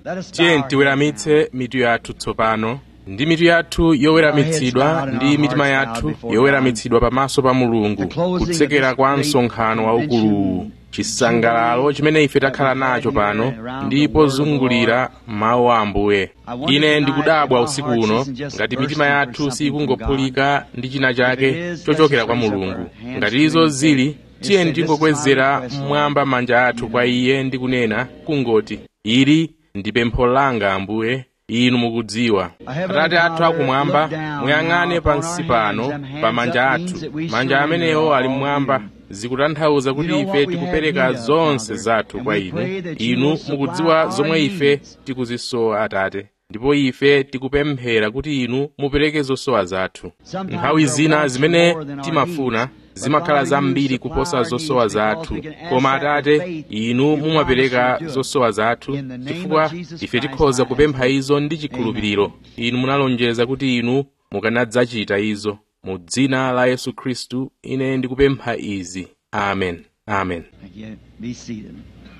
tiye tiweramitse mitu yathu tsopano ndi mitu yathu yoweramitsidwa ndi mitima yathu yoweramitsidwa pamaso pa mulungu kutsekera kwa msonkhano waukuluwu chisangalalo chimene ife takhala nacho pano ndi pozungulira mawu a ambuye ine ndikudabwa usiku uno ngati mitima yathu sikungophulika ndi china chake chochokera kwa mulungu ngati izo zili tiye ndingokwezera mmwamba manja athu kwa iye ndi kunena kungoti ili ndi pempho langa ambuye inu mukudziwa atate athu akumwamba muyang'ane pansi pano pa manja athu manja amenewo ali mmwamba zikutanthauza kuti ife tikupereka zonse zathu kwa inu inu mukudziwa zomwe ife tikuzisowa atate ndipo ife tikupemphera kuti inu mupereke zosowa zathu nthawi zina zimene timafuna zimakhala zambiri kuposa zosowa zathu koma atate inu mumapereka zosowa zathu chifukwa ife tikhoza kupempha izo ndi chikhulupiriro inu munalonjeza kuti inu mukanadzachita izo mu dzina la yesu khristu ine ndikupempha izi amen amen Be seated.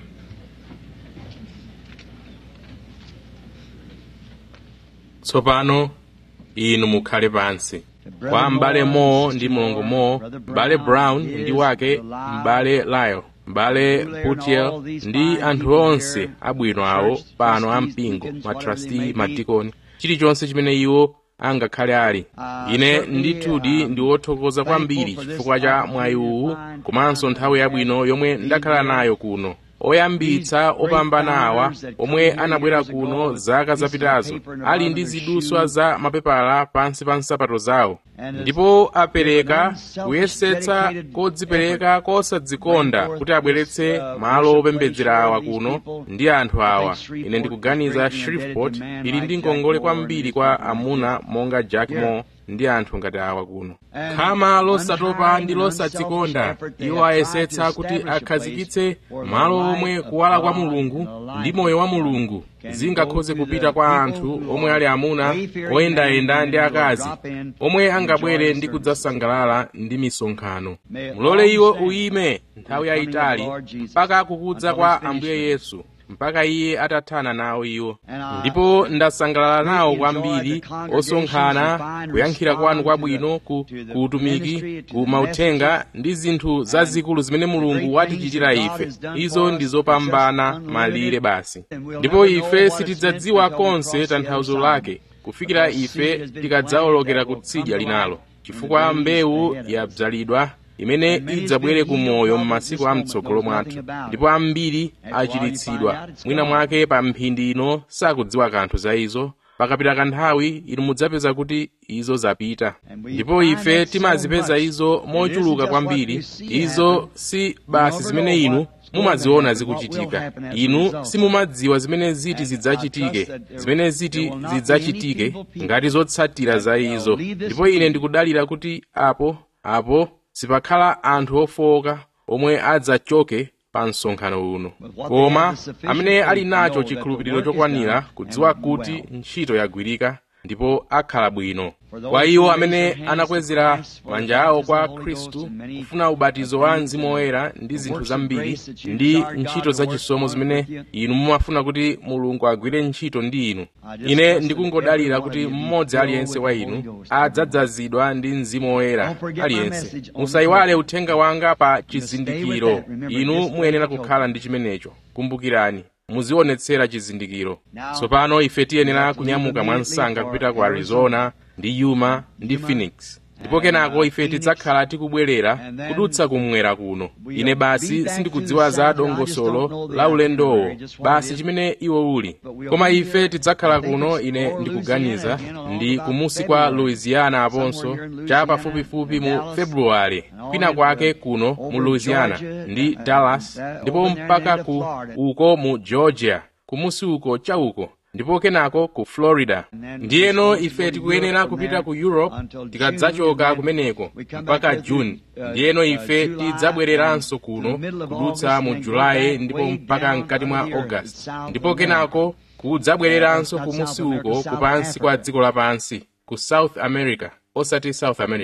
tsopano inu mukhale pansi kwa m'bale mowo ndi mlongo mowo m'bale brown ndi wake m'bale lyle m'bale putiel ndi anthu onse abwino awo pano ampingo matrasti madikoni chilichonse chimene iwo angakhale ali ine ndithudi ndi wothokoza kwambiri chifukwa cha mwayi uwu komanso nthawi yabwino yomwe ndakhala nayo kuno oyambitsa opambana awa omwe anabwera kuno zaka zapitazo ali ndi ziduswa za mapepala pansi pa nsapato zawo ndipo apereka kuyesetsa kodzipereka kosadzikonda kuti abweretse malo opembedzera awa kuno ndi anthu awa ine ndikuganiza shreveport ili ndi ngongole kwambiri kwa amuna monga jack moore ndi anthu ngati awa kuno khama losatopa ndi losadzikonda iwo ayesetsa kuti akhazikitse malo omwe kuwala kwa mulungu ndi moyo wa mulungu zingakhoze kupita kwa anthu omwe ali amuna oyendayenda ndi akazi omwe angabwere ndi kudzasangalala ndi misonkhano mulole iwo uyime nthawi yayitali mpaka kukudza kwa ambuye yesu mpaka iye atathana nawo iwo ndipo ndasangalala nawo kwambiri osonkhana kuyankhira kwanu kwabwino ku utumiki ku mauthenga ndi zinthu zazikulu zimene mulungu watichitira ife izo ndi zopambana malire basi ndipo ife sitidzadziwa konse tanthauzo lake kufikira ife tikadzawolokera kutsidya linalo chifukwa mbewu yabzalidwa imene idzabwere ku moyo m'masiku am'tsogolo mwathu ndipo ambiri achiritsidwa mwina mwake pa mphindi ino sakudziwa kanthu za izo pakapita kanthawi inu mudzapeza kuti izo zapita ndipo ife timazipeza izo mochuluka kwambiri izo si basi zimene inu mumaziona zikuchitika inu simumadziwa zimene ziti zidzachitike zimene ziti zidzachitike ngati zotsatira za izo ndipo ine ndikudalira kuti apo apo sipakhala anthu ofowoka omwe adzachoke pa msonkhano uno koma amene ali nacho chikhulupiriro chokwanira kudziwa kuti ntchito yagwirika ndipo akhala bwino kwa iwo amene anakwezera manja awo kwa khristu kufuna ubatizo wa mzimu woyera ndi zinthu zambiri ndi ntchito zachisomo zimene inu mumafuna kuti mulungu agwire ntchito ndi inu ine ndikungodalira kuti mmodzi aliyense wa inu adzadzazidwa ndi mzimu woyera aliyense musayiwale uthenga wanga pa chizindikiro inu muyenera kukhala ndi chimenecho kumbukirani muzionetsera chizindikiro tsopano ife tiyenera kunyamuka mwansanga kupita ku arizona ndi yuma ndi phoenix ndipo kenako ife tidzakhala tikubwerera kudutsa kumwera kuno ine basi sindikudziwa za dongosolo la ulendowo basi chimene iwo uli koma ife tidzakhala kuno ine ndikuganiza ndi kumusi kwa louisiana aponso cha pafupifupi mu februwale kwina kwake kuno mu louisiana ndi dallas ndipo mpaka ku uko mu georgia kumusi uko cha uko ndipo kenako ku florida ndiyeno ife tikuyenera kupita ku europe tikadzachoka kumeneko mpaka juni ndiyeno ife tidzabwereranso kuno kudutsa mu julayi ndipo mpaka mkati mwa august ndipo kenako kudzabwereranso kumusi uko kupansi kwa dziko lapansi ku south america osati south america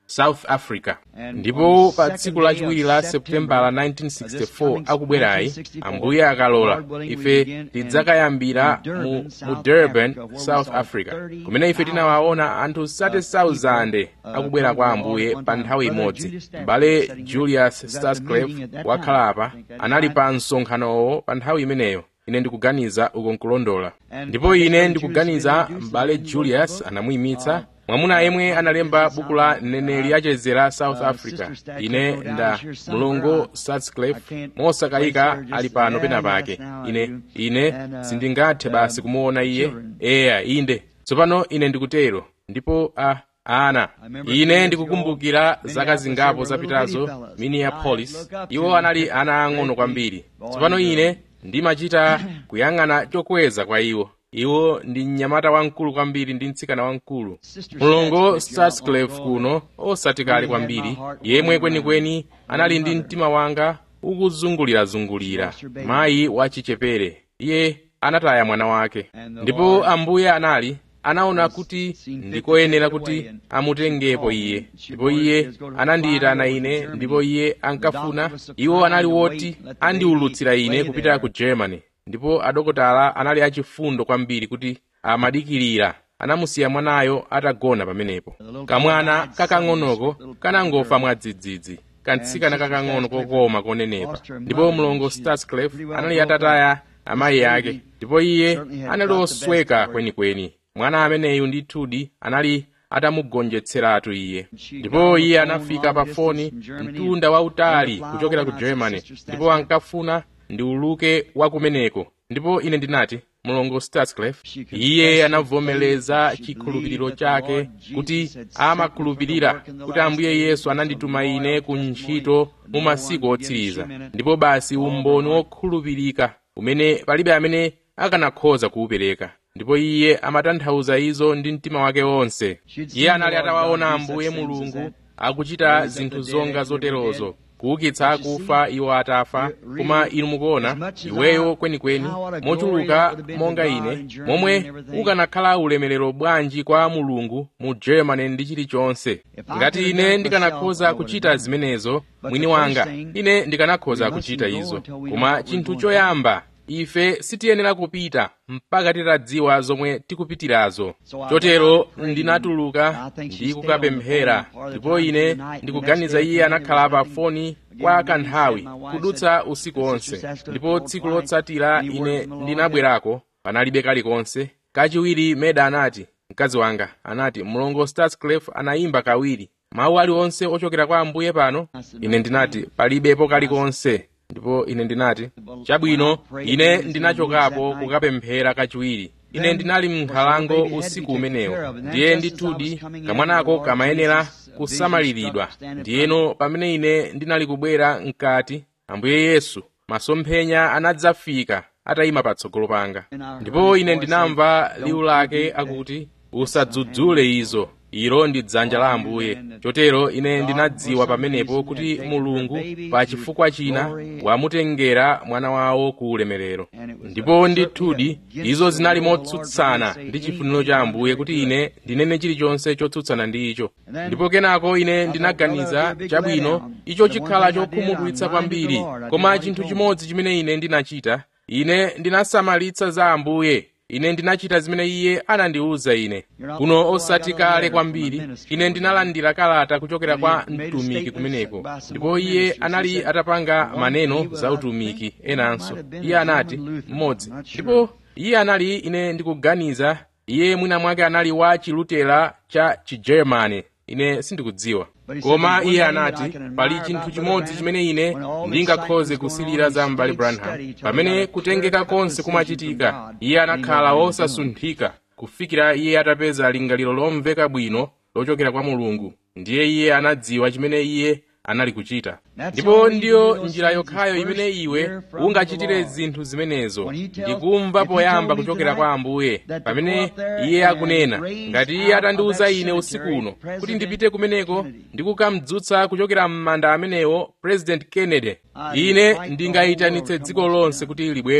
south africa ndipo pa tsiku lachiwiri la seputembala 1964 akubwerayi ambuye akalola ife tidzakayambira mu, mu durban south africa kumene ife tinawaona anthu 30,000 akubwera kwa ambuye pa nthawi imodzi m'bale julius starsclave wakhala apa anali pa msonkhanowo pa nthawi imeneyo ine ndikuganiza uko nkulondola ndipo ine ndikuganiza m'bale julius anamuyimitsa mwamuna yemwe analemba buku la mneneri achezera south africa ine nda mlongo starsclave mosakayika ali pano pena pake ine ine sindingathe basi kumuona iye eya inde tsopano ine ndikutero ndipo a ana ine ndikukumbukira zaka zingapo zapitazo minneapolis iwo anali ana ang'ono kwambiri tsopano ine ndimachita kuyang'ana chokweza kwa iwo iwo ndi mnyamata wamkulu kwambiri ndi mtsikana wamkulu mlongo starsclave kuno osati kale kwambiri yemwe kwenikweni anali ndi mtima wanga ukuzungulirazungulira mayi wachichepere iye anataya mwana wake ndipo ambuye anali anaona kuti ndikoyenera kuti amutengepo iye ndipo iye anandiyitana ine ndipo iye ankafuna iwo anali woti andiwulutsira ine kupita ku germany ndipo adokotala anali achifundo kwambiri kuti amadikirira anamusiya mwanayo atagona pamenepo kamwana kakang'onoko kanangofa mwadzidzidzi kantsikana kakang'ono kokoma konenepa ndipo mlongo starsclave anali atataya amayi ake ndipo iye anali osweka kwenikweni mwana ameneyu ndithudi anali atamugonjetseratu iye ndipo iye anafika pa foni mtunda wautali kuchokera ku germany ndipo ankafuna ndiuluke wakumeneko ndipo ine ndinati mlongo starsclave iye anavomereza chikhulupiriro chake kuti amakhulupirira kuti ambuye yesu anandituma ine ku ntchito mu masiku otsiriza ndipo basi umboni wokhulupirika umene palibe amene akanakhoza kuwupereka ndipo iye amatanthauza izo ndi mtima wake wonse iye anali atawaona ambuye mulungu akuchita zinthu zonga zoterozo kuukitsa akufa iwo atafa koma inu mukuona iweyo kwenikweni mochuluka monga ine momwe ukanakhala ulemerero bwanji kwa mulungu mu germany ndi chilichonse ngati ine ndikanakhoza kuchita zimenezo mwini wanga ine ndikanakhoza kuchita izo koma chinthu choyamba ife sitiyenera kupita mpaka titadziwa zomwe tikupitirazo chotero ndinatuluka ndi kukapemphera ndipo ine ndikuganiza iye anakhala pa foni kwa kanthawi kudutsa usiku wonse ndipo tsiku lotsatira ine ndinabwerako panalibe kalikonse kachiwiri meda anati mkazi wanga anati mlongo starsclave anayimba kawiri mawu aliwonse ochokera kwa ambuye pano ine ndinati palibepo kalikonse ndipo ine ndinati chabwino ine ndinachokapo kukapemphera kachiwiri ine ndinali m'nkhalango usiku umenewo ndiye ndithudi kamwanako kamayenera kusamaliridwa ndiyeno pamene ine ndinali kubwera mkati ambuye yesu masomphenya anadzafika atayima patsogolo panga ndipo ine ndinamva liwu lake akuti usadzudzule izo ilo ndi dzanja la ambuye chotero ine ndinadziwa pamenepo kuti mulungu pa chifukwa china wamutengera mwana wawo ku ulemerero ndipo ndithudi izo zinali motsutsana ndi chifuniro cha ambuye kuti ine ndinene chilichonse chotsutsana ndi icho ndipo kenako ine ndinaganiza chabwino icho chikhala chokhumudwitsa kwambiri koma chinthu chimodzi chimene ine ndinachita ine ndinasamalitsa za ambuye ine ndinachita zimene iye anandiwuza ine kuno osati kale kwambiri ine ndinalandira kalata kuchokera kwa mtumiki kumeneko ndipo iye anali atapanga maneno za utumiki enanso iye anati mmodzi ndipo iye anali ine ndikuganiza iye mwina mwake anali wa chilutera cha chigermani ine sindikudziwa koma iye anati pali chinthu chimodzi chimene ine ndingakhoze kusilira za m'bale branham pamene kutengeka konse kumachitika iye anakhala wosasunthika kufikira iye atapeza lingaliro lomveka bwino lochokera kwa mulungu ndiye iye anadziwa chimene iye anali kuchita ndipo ndiyo njira yokhayo imene iwe ungachitire zinthu zimenezo ndikumva poyamba kuchokera kwa ambuye pamene iye akunena ngati iye atandiwuza ine usiku uno kuti ndipite kumeneko ndikukamdzutsa kuchokera m'manda amenewo president kennedy ine ndingayitanitse dziko lonse kuti libwere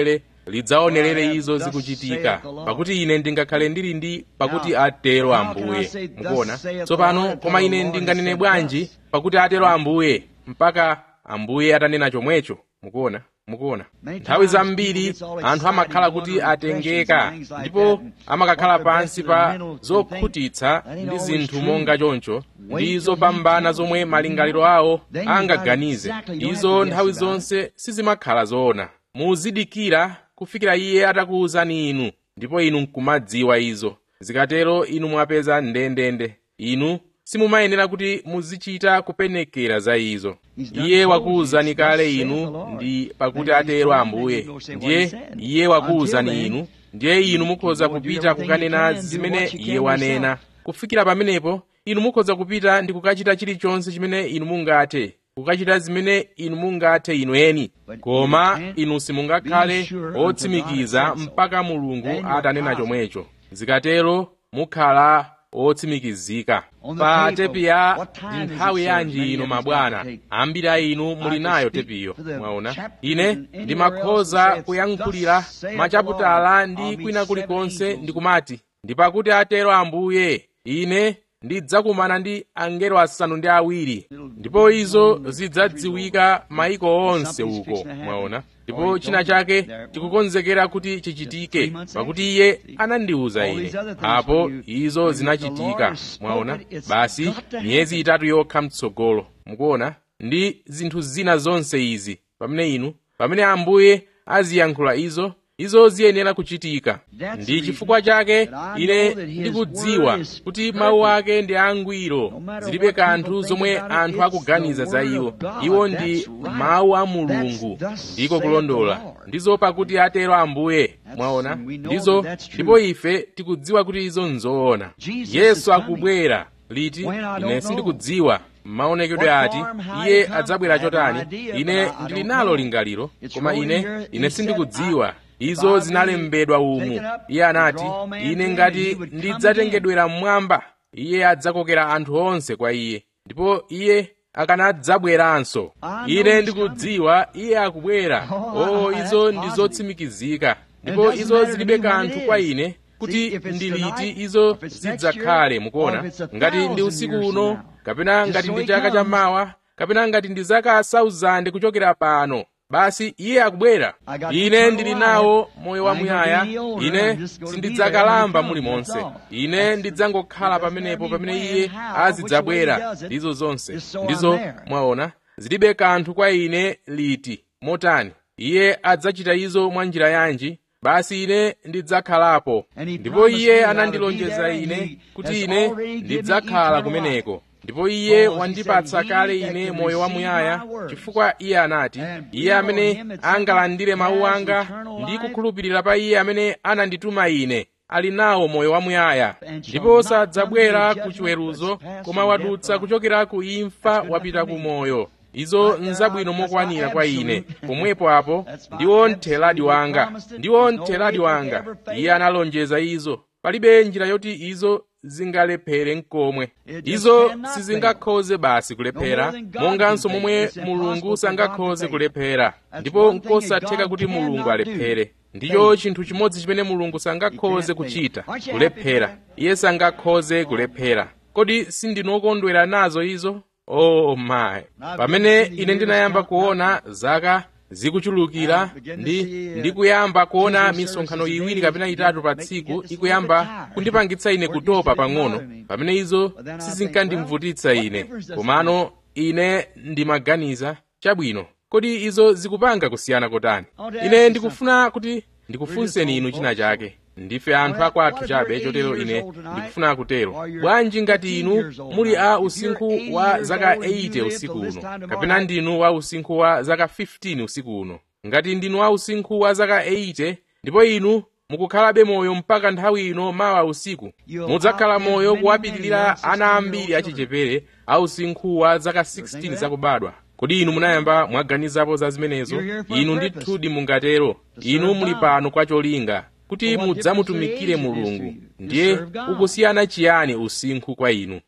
lidzaonerere izo zikuchitika pakuti ine ndingakhale ndili ndi pakuti atero ambuye mukuona tsopano koma ine ndinganene bwanji pakuti atero ambuye mpaka ambuye atanena chomwecho mukuona mukuona nthawi zambiri anthu amakhala kuti atengeka ndipo amakakhala pansi pa zokhutitsa ndi zinthu monga choncho ndi zopambana zomwe malingaliro awo angaganize izo nthawi zonse sizimakhala zoona muzidikira kufikira iye atakuwuzani inu ndipo inu nkumadziwa izo zikatero inu mwapeza ndendende inu simumayenera kuti muzichita kupenekera za izo iye wakuwuzani kale inu ndi pakuti atero ambuye ndiye iye wakuwuzani inu ndiye inu mukhoza kupita kukanena zimene iye wanena kufikira pamenepo inu mukhoza kupita ndi kukachita chilichonse chimene inu mungathe kukachita zimene inu mungathe inu eni koma inu simungakhale otsimikiza mpaka mulungu atanena chomwecho zikatero mukhala otsimikizika pa tepi ya ndi nthawi yanji ino mabwana ambiri a inu muli nayo tepiyo mwaona ine ndimakhoza kuyankhulira machaputala ndi kwina kulikonse ndikumati ndi pakuti atero ambuye ine ndidzakumana ndi angelo asanu ndi awiri ndipo izo zidzadziwika maiko onse uko mwaona ndipo china chake tikukonzekera kuti chichitike pakuti iye anandiwuza ine apo izo zinachitika mwaona basi miyezi itatu yokha mtsogolo mukuona ndi zinthu zina zonse izi pamene inu pamene ambuye aziyankhula izo izo ziyenera kuchitika ndi chifukwa chake ine ndikudziwa kuti mawu ake ndi angwiro zilibe kanthu zomwe anthu akuganiza za iwo iwo ndi mawu a mulungu ndiko kulondola ndizo pakuti atero ambuye mwaona ndizo ndipo ife tikudziwa kuti izo nzoona yesu akubwera liti ine sindikudziwa maonekedwe ati iye adzabwera chotani ine ndili nalo lingaliro koma ine ine sindikudziwa izo zinalembedwa umu iye anati ine ngati ndidzatengedwera mmwamba iye adzakokera anthu onse kwa iye ndipo iye akanadzabweranso ine ndikudziwa iye akubwera o izo ndi zotsimikizika ndipo izo zilibe kanthu kwa ine kuti ndi liti izo zidzakhale mukuona ngati ndi usiku uno kapena ngati ndi chaka chammawa kapena ngati ndi zaka 1000 kuchokera pano basi iye akubwera ine ndili nawo moyo wamuyaya ine sindidzakalamba mulimonse ine ndidzangokhala pamenepo pamene iye azidzabwera ndizo zonse ndizo mwaona zilibe kanthu kwa ine liti motani iye adzachita izo mwa njira yanji basi ine ndidzakhalapo ndipo iye anandilonjeza ine kuti ine ndidzakhala kumeneko ndipo iye wandipatsa kale ine moyo wamuyaya chifukwa iye anati iye amene angalandire mawu anga ndi kukhulupirira pa iye amene anandituma ine ali nawo moyo wamuyaya ndipo sadzabwera ku chiweruzo koma wadutsa kuchokera ku imfa wapita ku moyo izo nzabwino mokwanira kwa ine pomwepo apo ndiwo mtheladi wanga ndiwo mtheladi wanga iye analonjeza izo palibe njira yoti izo zingalephere nkomwe izo sizingakhoze basi kulephera monganso momwe mulungu sangakhoze kulephera ndipo nkosatheka kuti mulungu alephere ndicho chinthu chimodzi chimene mulungu sangakhoze kuchita kulephera iye sangakhoze kulephera kodi sindinokondwera nazo izo oh my pamene ine ndinayamba kuona zaka zikuchulukira ndi ndikuyamba kuona misonkhano iwiri kapena itatu pa tsiku ikuyamba kundipangitsa ine kutopa pang'ono pamene izo sizinkandimvutitsa ine komano ine ndimaganiza chabwino kodi izo zikupanga kusiyana kotani ine ndikufuna kuti ndikufunseni inu china chake ndife anthu akwathu chabe chotero ine ndikufuna kutero bwanji ngati inu muli a usinkhu wa zaka 80 usiku uno kapena ndinu wa usinkhu wa zaka 15 usiku uno ngati ndinu wa usinkhu wa zaka 80 ndipo inu mukukhalabe moyo mpaka nthawi ino mawa usiku mudzakhala moyo kuwapitirira ana ambiri achichepere a usinkhu wa zaka 16 zakubadwa kodi inu munayamba mwaganizapo za zimenezo inu ndithudi mungatero inu muli pano kwa cholinga kuti mudzamutumikire mulungu ndiye ukusiyana chiyani usinkhu kwa inu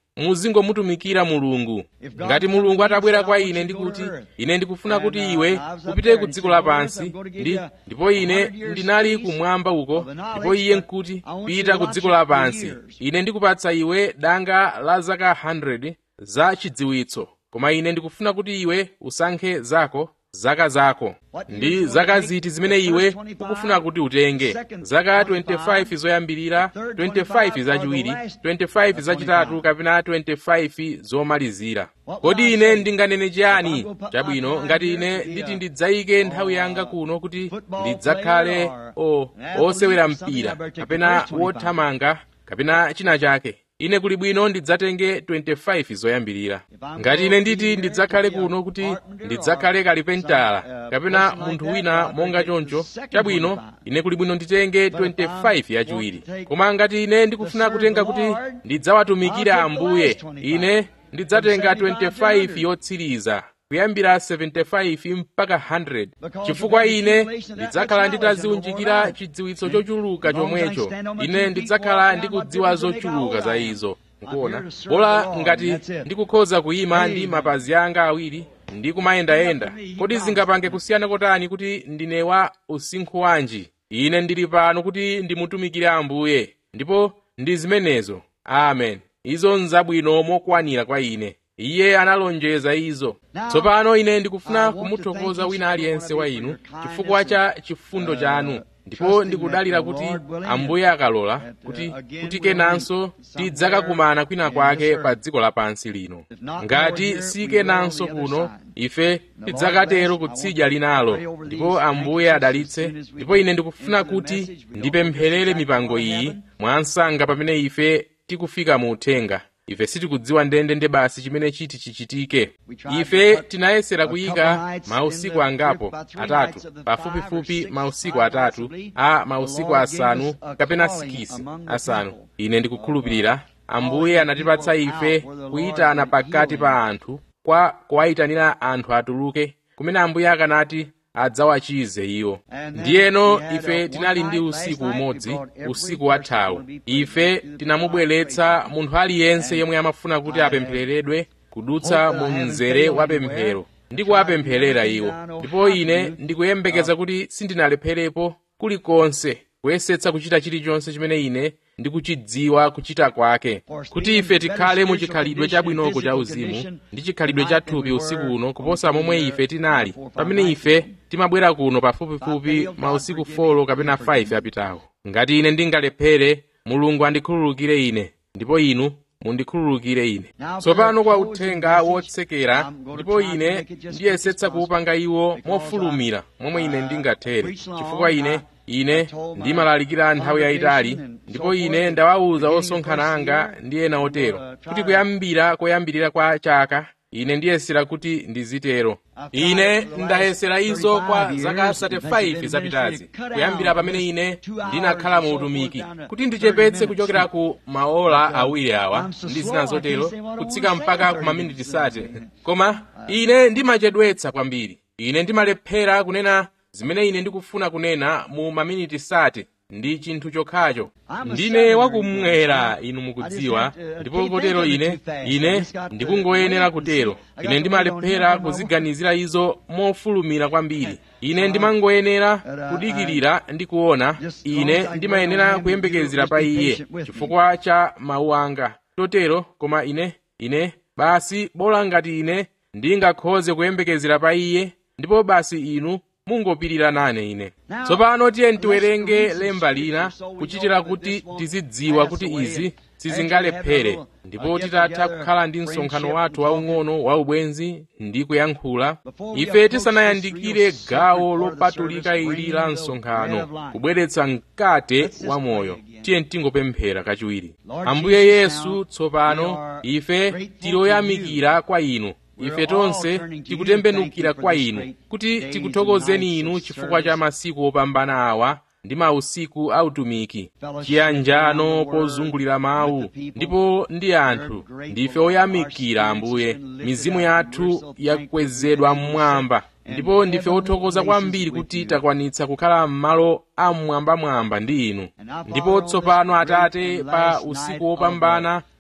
muzingomutumikira mulungu ngati mulungu atabwera kwa ine ndikuti ine ndikufuna kuti iwe upite ku dziko lapansi ndi ndipo ine ndinali kumwamba uko ndipo iye nkuti pita ku dziko lapansi ine ndikupatsa iwe danga la zaka 100 za chidziwitso koma ine ndikufuna kuti iwe usankhe zako zaka zako ndi zaka ziti zimene iwe ukufuna kuti utenge zaka 25 zoyambirira 25 zachiwiri 25 zachitatu kapena 25 zomalizira kodi ine ndinganene chiyani chabwino ngati ine nditi ndidzayike nthawi yanga kuno kuti ndidzakhale o osewera mpira kapena wothamanga kapena china chake ine kuli bwino ndidzatenge 25 zoyambirira ngati ine nditi ndidzakhale kuno kuti ndidzakhale kalipentala kapena munthu wina monga choncho chabwino ine kuli bwino nditenge 25 yachiwiri koma ngati ine ndikufuna kutenga kuti ndidzawatumikira ambuye ine ndidzatenga 25 yotsiriza kuyambira 75 mpaka 100 chifukwa ine ndidzakhala nditaziunjikira chidziwitso chochuluka chomwecho ine ndidzakhala ndikudziwa zochuluka za izo nkuona bola ngati ndikukhoza kuyima ndi mapazi anga awiri ndi kumayendayenda kodi zingapange kusiyana kotani kuti ndine wa usinkhu wanji ine ndili pano kuti ndimutumikire ambuye ndipo ndi zimenezo amen izo nzabwino mokwanira kwa ine iye analonjeza izo tsopano ine ndikufuna kumuthokoza wina aliyense wa inu chifukwa cha chifundo chanu ndipo ndikudalira kuti ambuye akalola kuti kuti kenanso tidzakakumana kwina kwake pa dziko lapansi lino ngati si kenanso kuno ife tidzakatero kutsidya linalo ndipo ambuye adalitse ndipo ine ndikufuna kuti ndipempherere mipango iyi mwansanga pamene ife tikufika mu uthenga ife sitikudziwa ndendende basi chimene chiti chichitike ife tinayesera kuyika mausiku angapo atatu pafupifupi mausiku atatu a mausiku asanu kapena sikisi asanu ine ndikukhulupirira ambuye anatipatsa ife kuyitana pakati pa anthu kwa kuwayitanira anthu atuluke kumene ambuye akanati adzawachize iwo ndiyeno ife tinali ndi usiku umodzi usiku wathawu ife tinamubweretsa munthu aliyense yemwe amafuna kuti apemphereredwe kudutsa mu mzere wa pemphero ndi kuwapempherera iwo ndipo ine ndikuyembekeza kuti sindinalepherepo kulikonse kuyesetsa kuchita chilichonse chimene ine ndikuchidziwa kuchita kwake kuti ife tikhale mu chikhalidwe chabwinoko cha uzimu ndi chikhalidwe cha thupi usiku uno kuposa momwe ife tinali pamene ife timabwera kuno pafupifupi mausiku 4 kapena 5 apitawo ngati ine ndingalephere mulungu andikhululukire ine ndipo inu mundikhululukire ine tsopano kwa uthenga wotsekera ndipo ine ndiyesetsa kuwupanga iwo mofulumira momwe ine ndingathere chifukwa ine ine ndimalalikira nthawi yayitali ndipo ine ndawawuza osonkhana anga ndi ena otero kuti kuyambira koyambirira kwa chaka ine ndiyesera kuti ndizitero ine ndayesera izo kwa zaka 35 zapitazi kuyambira pamene ine ndinakhala mu utumiki kuti ndichepetse kuchokera ku maola awiri awa ndi zina zotero kutsika mpaka ku maminiti sate koma ine ndimachedwetsa kwambiri ine ndimalephera kunena zimene ine ndikufuna kunena mu maminiti sate ndi chinthu chokhacho ndine wakumwera inu mukudziwa ndipo kotero ine ine ndikungoyenera kutero ine ndimalephera kuziganizira izo mofulumira kwambiri ine ndimangoyenera kudikirira ndi kuona ine ndimayenera kuyembekezera pa iye chifukwa cha mawu anga totero koma ine ine basi bola ngati ine ndingakhoze kuyembekezera pa iye ndipo basi inu mungopirira nane ine tsopano tiye tiwerenge lemba lina kuchitira kuti tizidziwa kuti izi sizingalephere ndipo titatha kukhala ndi msonkhano wathu waung'ono waubwenzi ndi kuyankhula ife tisanayandikire gawo lopatulika ili la msonkhano kubweretsa mkate wa moyo tiye tingopemphera kachiwiri ambuye yesu tsopano ife tiloyamikira kwa inu ife tonse tikutembenukira kwa inu kuti tikuthokozeni inu chifukwa cha masiku opambana awa ndi mausiku autumiki chiyanjano pozungulira mawu ndipo ndi anthu ndife oyamikira ambuye mizimu yathu yakwezedwa mmwamba ndipo ndife othokoza kwambiri kuti takwanitsa kukhala m'malo amwambamwamba ndi inu ndipo tsopano atate pa usiku wopambana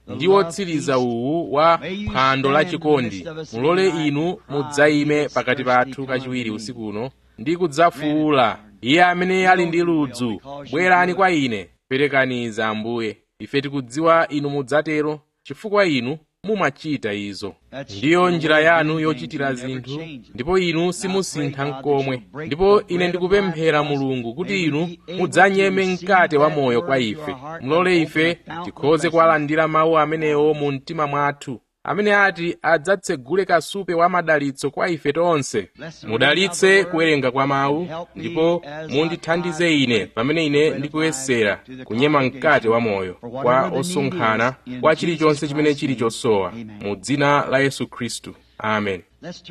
ndi wotsiriza uwu wa phwando la chikondi mulole inu mudzayime pakati pathu kachiwiri usikuno ndi kudzafuwula iye amene ali ndi ludzu bwerani kwa ine perekaniza ambuye ife tikudziwa inu mudzatero chifukwa inu mumachita izo ndiyo njira yanu yochitira zinthu ndipo inu simusintha nkomwe ndipo ine ndikupemphera mulungu kuti inu mudzanyeme mkate wa moyo kwa ife mulole ife tikhoze kuwalandira mawu amenewo mu mtima mwathu amene ati adzatsegule kasupe wa madalitso kwa ife tonse mudalitse kuwerenga kwa mawu ndipo mundithandize ine pamene ine ndikuyesera kunyema mkate wa moyo kwa osonkhana kwa chilichonse chimene chili chosowa mu dzina la yesu khristu amen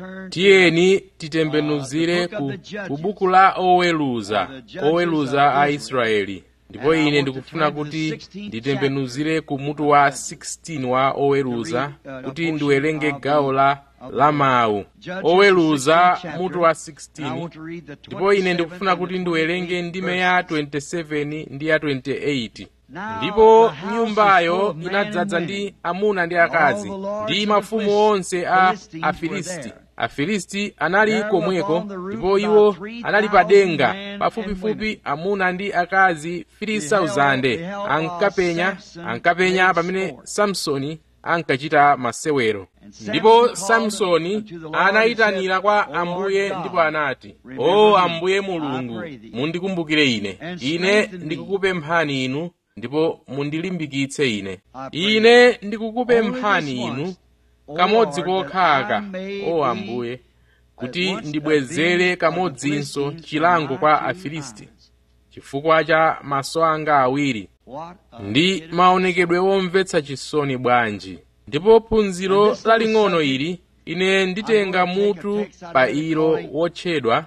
tiyeni titembenuzire ku, ku buku la oweluza oweluza a israeli ndipo ine ndikufuna kuti nditembenuzire ku mutu wa 16 wa oweruza kuti ndiwerenge gawo la la mawu oweruza mutu wa 16 ndipo ine ndikufuna kuti ndiwerenge ndime ya 27 ndi ya 28 ndipo nyumbayo inadzaza ndi amuna ndi akazi ndi mafumu onse a afilisti afilisti anali komweko ndipo iwo anali padenga pafupifupi amuna ndi akazi 3000 ankapenya ankapenya pamene samsoni ankachita masewero ndipo samsoni anayitanira kwa ambuye ndipo anati o ambuye mulungu mundikumbukire ine ine ndikukupemphani inu ndipo mundilimbikitse ine ine ndikukupemphani inu kamodzi kokhaka o ambuye kuti ndibwezere kamodzinso chilango kwa afilisti chifukwa cha maso anga awiri ndi maonekedwe womvetsa chisoni bwanji ndipo phunziro laling'ono ili ine nditenga mutu pa ilo wotchedwa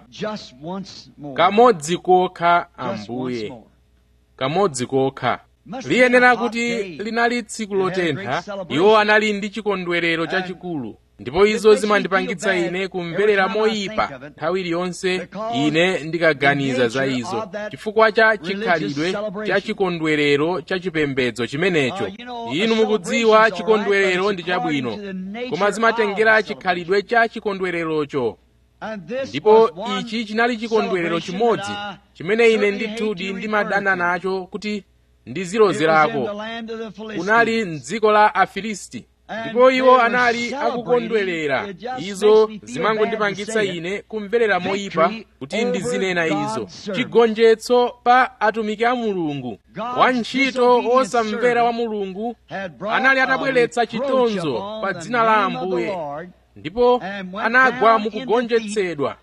kamodzi kokha ambuye kamodzi kokha liyenera kuti linali tsiku lotentha iwo anali ndi chikondwerero chachikulu ndipo izo zimandipangitsa ine kumverera moyipa nthawi iliyonse ine ndikaganiza za izo chifukwa cha chikhalidwe cha chikondwerero cha chipembedzo chimenecho inu mukudziwa chikondwerero ndi chabwino koma zimatengera chikhalidwe cha chikondwererocho ndipo ichi chinali chikondwerero chimodzi chimene ine ndithudi ndimadana nacho kuti ndizilozerako kunali mdziko la afilisti ndipo iwo anali akukondwerera izo zimangondipangitsa ine kumverera moyipa kuti ndizinena izo chigonjetso pa atumiki a mulungu wantchito osamvera wa mulungu anali atabweretsa chitonzo pa dzina la ambuye ndipo anagwa mukugonjetsedwa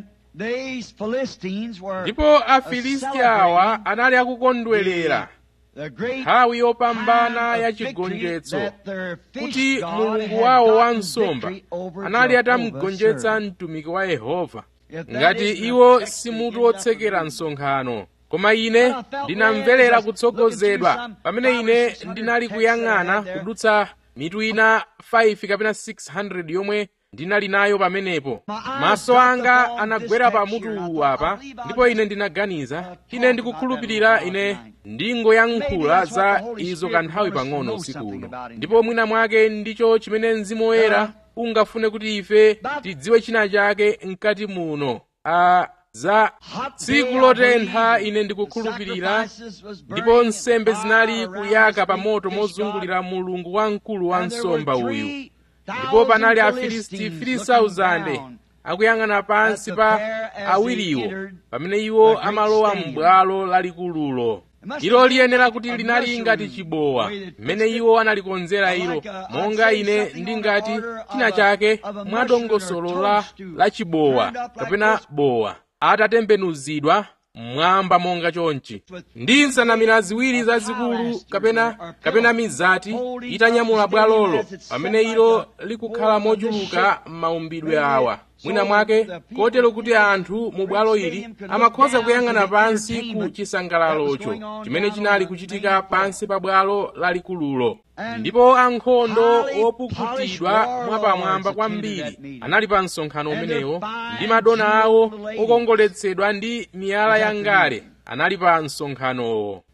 ndipo afilisti awa anali akukondwerera nthawi yopambana ya chigonjetso kuti mulungu wawo wa nsomba anali atamugonjetsa mtumiki wa yehova ngati iwo simutu wotsekera msonkhano koma ine ndinamverera kutsogozedwa pamene ine ndinali kuyang'ana kudutsa mitu ina 5 kapena 600 yomwe ndinali nayo pamenepo maso anga anagwera pa mutu uwu apa ndipo ine ndinaganiza ine ndikukhulupirira ine ndingoyankhula za izo kanthawi pang'ono usiku uno ndipo mwina mwake ndicho chimene mzimu woyera ungafune kuti ife tidziwe china chake mkati muno a za tsiku lotentha ine ndikukhulupirira ndipo nsembe zinali kuyaka pa moto mozungulira mulungu wamkulu wa nsomba uyu ndipo panali afilisti 3000 akuyang'ana pansi pa awiriwo pamene iwo amalowa m'bwalo lalikululo ilo liyenera kuti linali ngati chibowa mmene iwo analikonzera ilo monga ine ndingati china chake mwadongosolo la, la chibowa kapena bowa atatembenuzidwa mmwamba monga chonchi ndi nsanamira ziwiri zazikulu kapena kapena mizati itanyamula bwalolo pamene ilo likukhala mochuluka m'maumbidwe awa mwina mwake kotero kuti anthu mu bwalo ili amakhoza kuyang'ana pansi ku chisangalalocho chimene chinali kuchitika pansi pa bwalo lalikululo ndipo ankhondo opukutidwa mwapamwamba kwambiri anali pa msonkhano umenewo ndi madona awo okongoletsedwa ndi miyala ya ngale anali pa msonkhanowo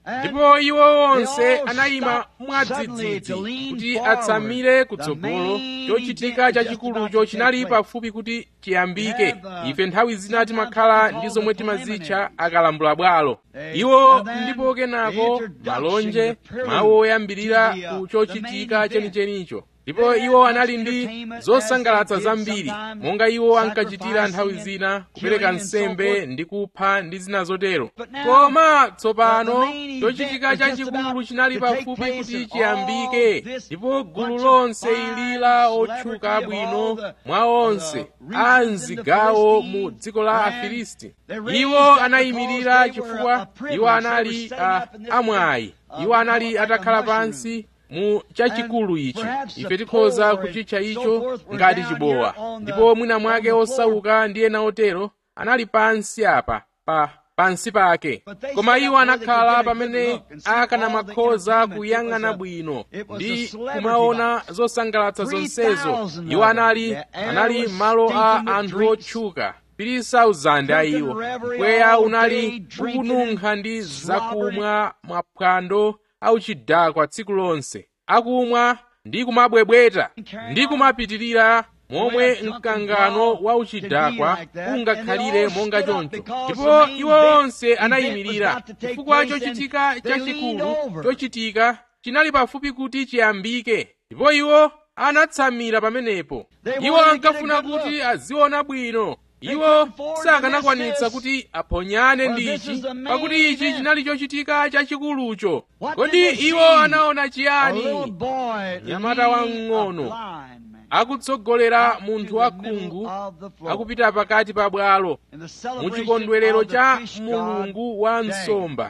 ndipo iwo onse anayima mwadzidzidzi kuti atsamire kutsogolo chochitika chachikulucho chinali pafupi kuti chiyambike ife nthawi zina timakhala ndi zomwe timazitcha akalambula bwalo iwo ndipo kenako malonje mawu oyambirira ku chochitika chenichenicho ndipo iwo anali ndi zosangalatsa zambiri monga iwo ankachitira nthawi zina kupereka nsembe ndi kupha ndi zina zotero koma tsopano chochitika chachikulu chinali pafupi kuti chiyambike ndipo gulu lonse ili la otchuka bwino mwa onse a mzigawo mu dziko la afilisti iwo anayimirira chifukwa iwo anali a, amwayi iwo anali atakhala pansi mu chachikulu ichi ife tikhoza kuchitcha icho ngati chibowa ndipo mwina mwake osauka ndi ena otero anali pansi apa pa pansi pake koma iwo anakhala pamene akanamakhoza kuyang'ana bwino ndi kumaona zosangalatsa zonsezo iwo anali anali malo a anthu otchuka 3,000 a iwo mpweya unali ukununkha ndi zakumwa mwaphwando auchidakwa tsiku lonse akumwa ndi kumabwebweta ndi kumapitirira momwe mkangano wa uchidakwa ungakhalire monga choncho ndipo iwo onse anayimirira chifukwa chochitika chachikulu chochitika chinali pafupi kuti chiyambike ndipo iwo anatsamira pamenepo iwo ankafuna kuti aziona bwino iwo sakanakwanitsa kuti aponyane ndi ichi pakuti ichi chinali chochitika chachikulucho kodi iwo anaona chiyani mnyamata wamng'ono akutsogolera munthu wakhungu akupita pakati pa bwalo mu chikondwerero cha mulungu wa nsomba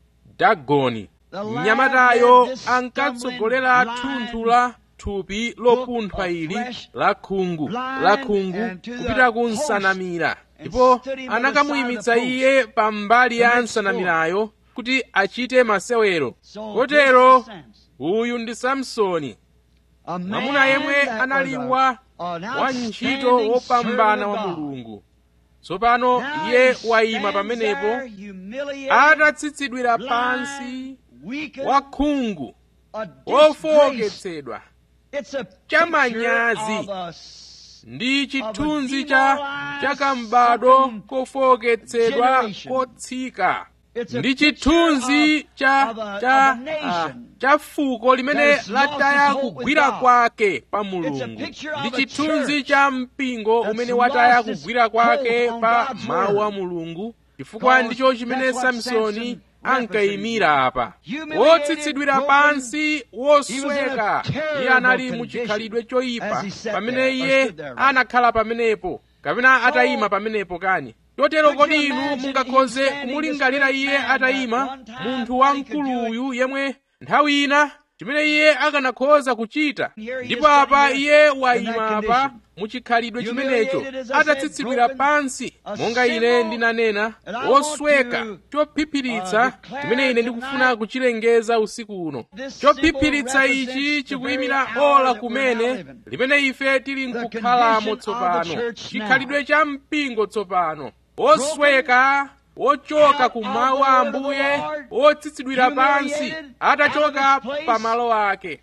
dagoni mnyamatayo ankatsogolera thunthu la thupi lopunthwa ili la khungu la khungu kupita ku nsanamira ndipo anakamuyimitsa iye pambali ya nsanamirayo kuti achite masewero kotero uyu ndi samsoni mwamuna yemwe anali wa wantchito wopambana wa mulungu tsopano iye wayima pamenepo atatsitsidwira pansi wakhungu wofowoketsedwa chamanyazi ndi chithunzi cha chakambado kofowoketsedwa kotsika ndi chithunzi cha cha uh, cha fuko limene lataya kugwira kwake pa mulungu ndi chithunzi cha mpingo umene wataya kugwira kwake pa mawu a mulungu chifukwa ndicho chimene samsoni ankayimira apa wotsitsidwira pansi wosweka iye anali muchikhalidwe choyipa pamene iye anakhala pamenepo kapena atayima pamenepo kani chotero kodi inu mungakhoze kumulingalira iye atayima munthu wamkuluyu yemwe nthawi ina chimene iye akanakhoza kuchita ndipo apa iye wayima apa muchikhalidwe chimenecho atatsitsidwira pansi monga ine ndinanena wosweka chophiphiritsa chimene ine ndikufuna kuchilengeza usiku uno chophiphiritsa ichi chikuyimira ola kumene limene ife tili nkukhalamo tsopano chikhalidwe cha mpingo tsopano wosweka wochoka ku mawu a ambuye wotsitsidwira pansi atachoka pa malo ake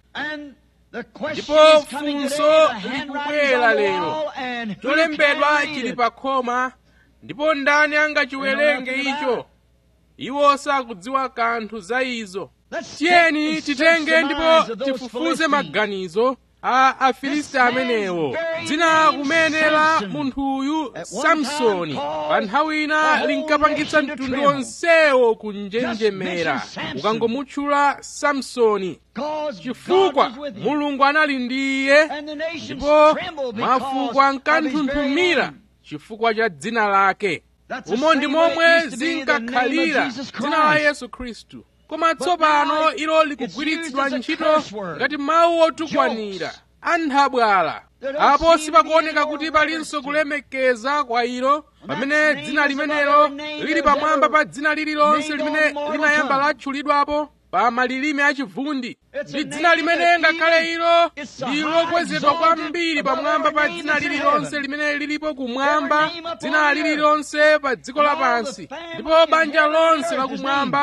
ndipo funso likubwera lero cholembedwa chili pa khoma ndipo ndani angachiwerenge icho iwo sakudziwa kanthu za izo tiyeni titenge ndipo tifufuze maganizo a afilisti amenewo dzina kumene la munthuyu samsoni pa nthawi ina linkapangitsa mtundu onsewo kunjenjemera ukangomutchula samsoni chifukwa mulungu anali ndi iye ndipo mafuko ankanthunthumira chifukwa cha dzina lake umo ndi momwe zinkakhalira dzina la yesu khristu koma tsopano ilo likugwiritsidwa ntchito ngati mawu otukwanira anthabwala apo sipakuoneka kuti palinso kulemekeza kwa ilo pamene dzina limenelo lili pamwamba pa dzina lililonse limene linayamba latchulidwapo pa malilime achivundi ndi dzina limene ngakhale ilo ndi lokwezedwa kwambiri pamwamba pa dzina lililonse limene lilipo kumwamba dzina lililonse pa dziko lapansi ndipo banja lonse lakumwamba ndi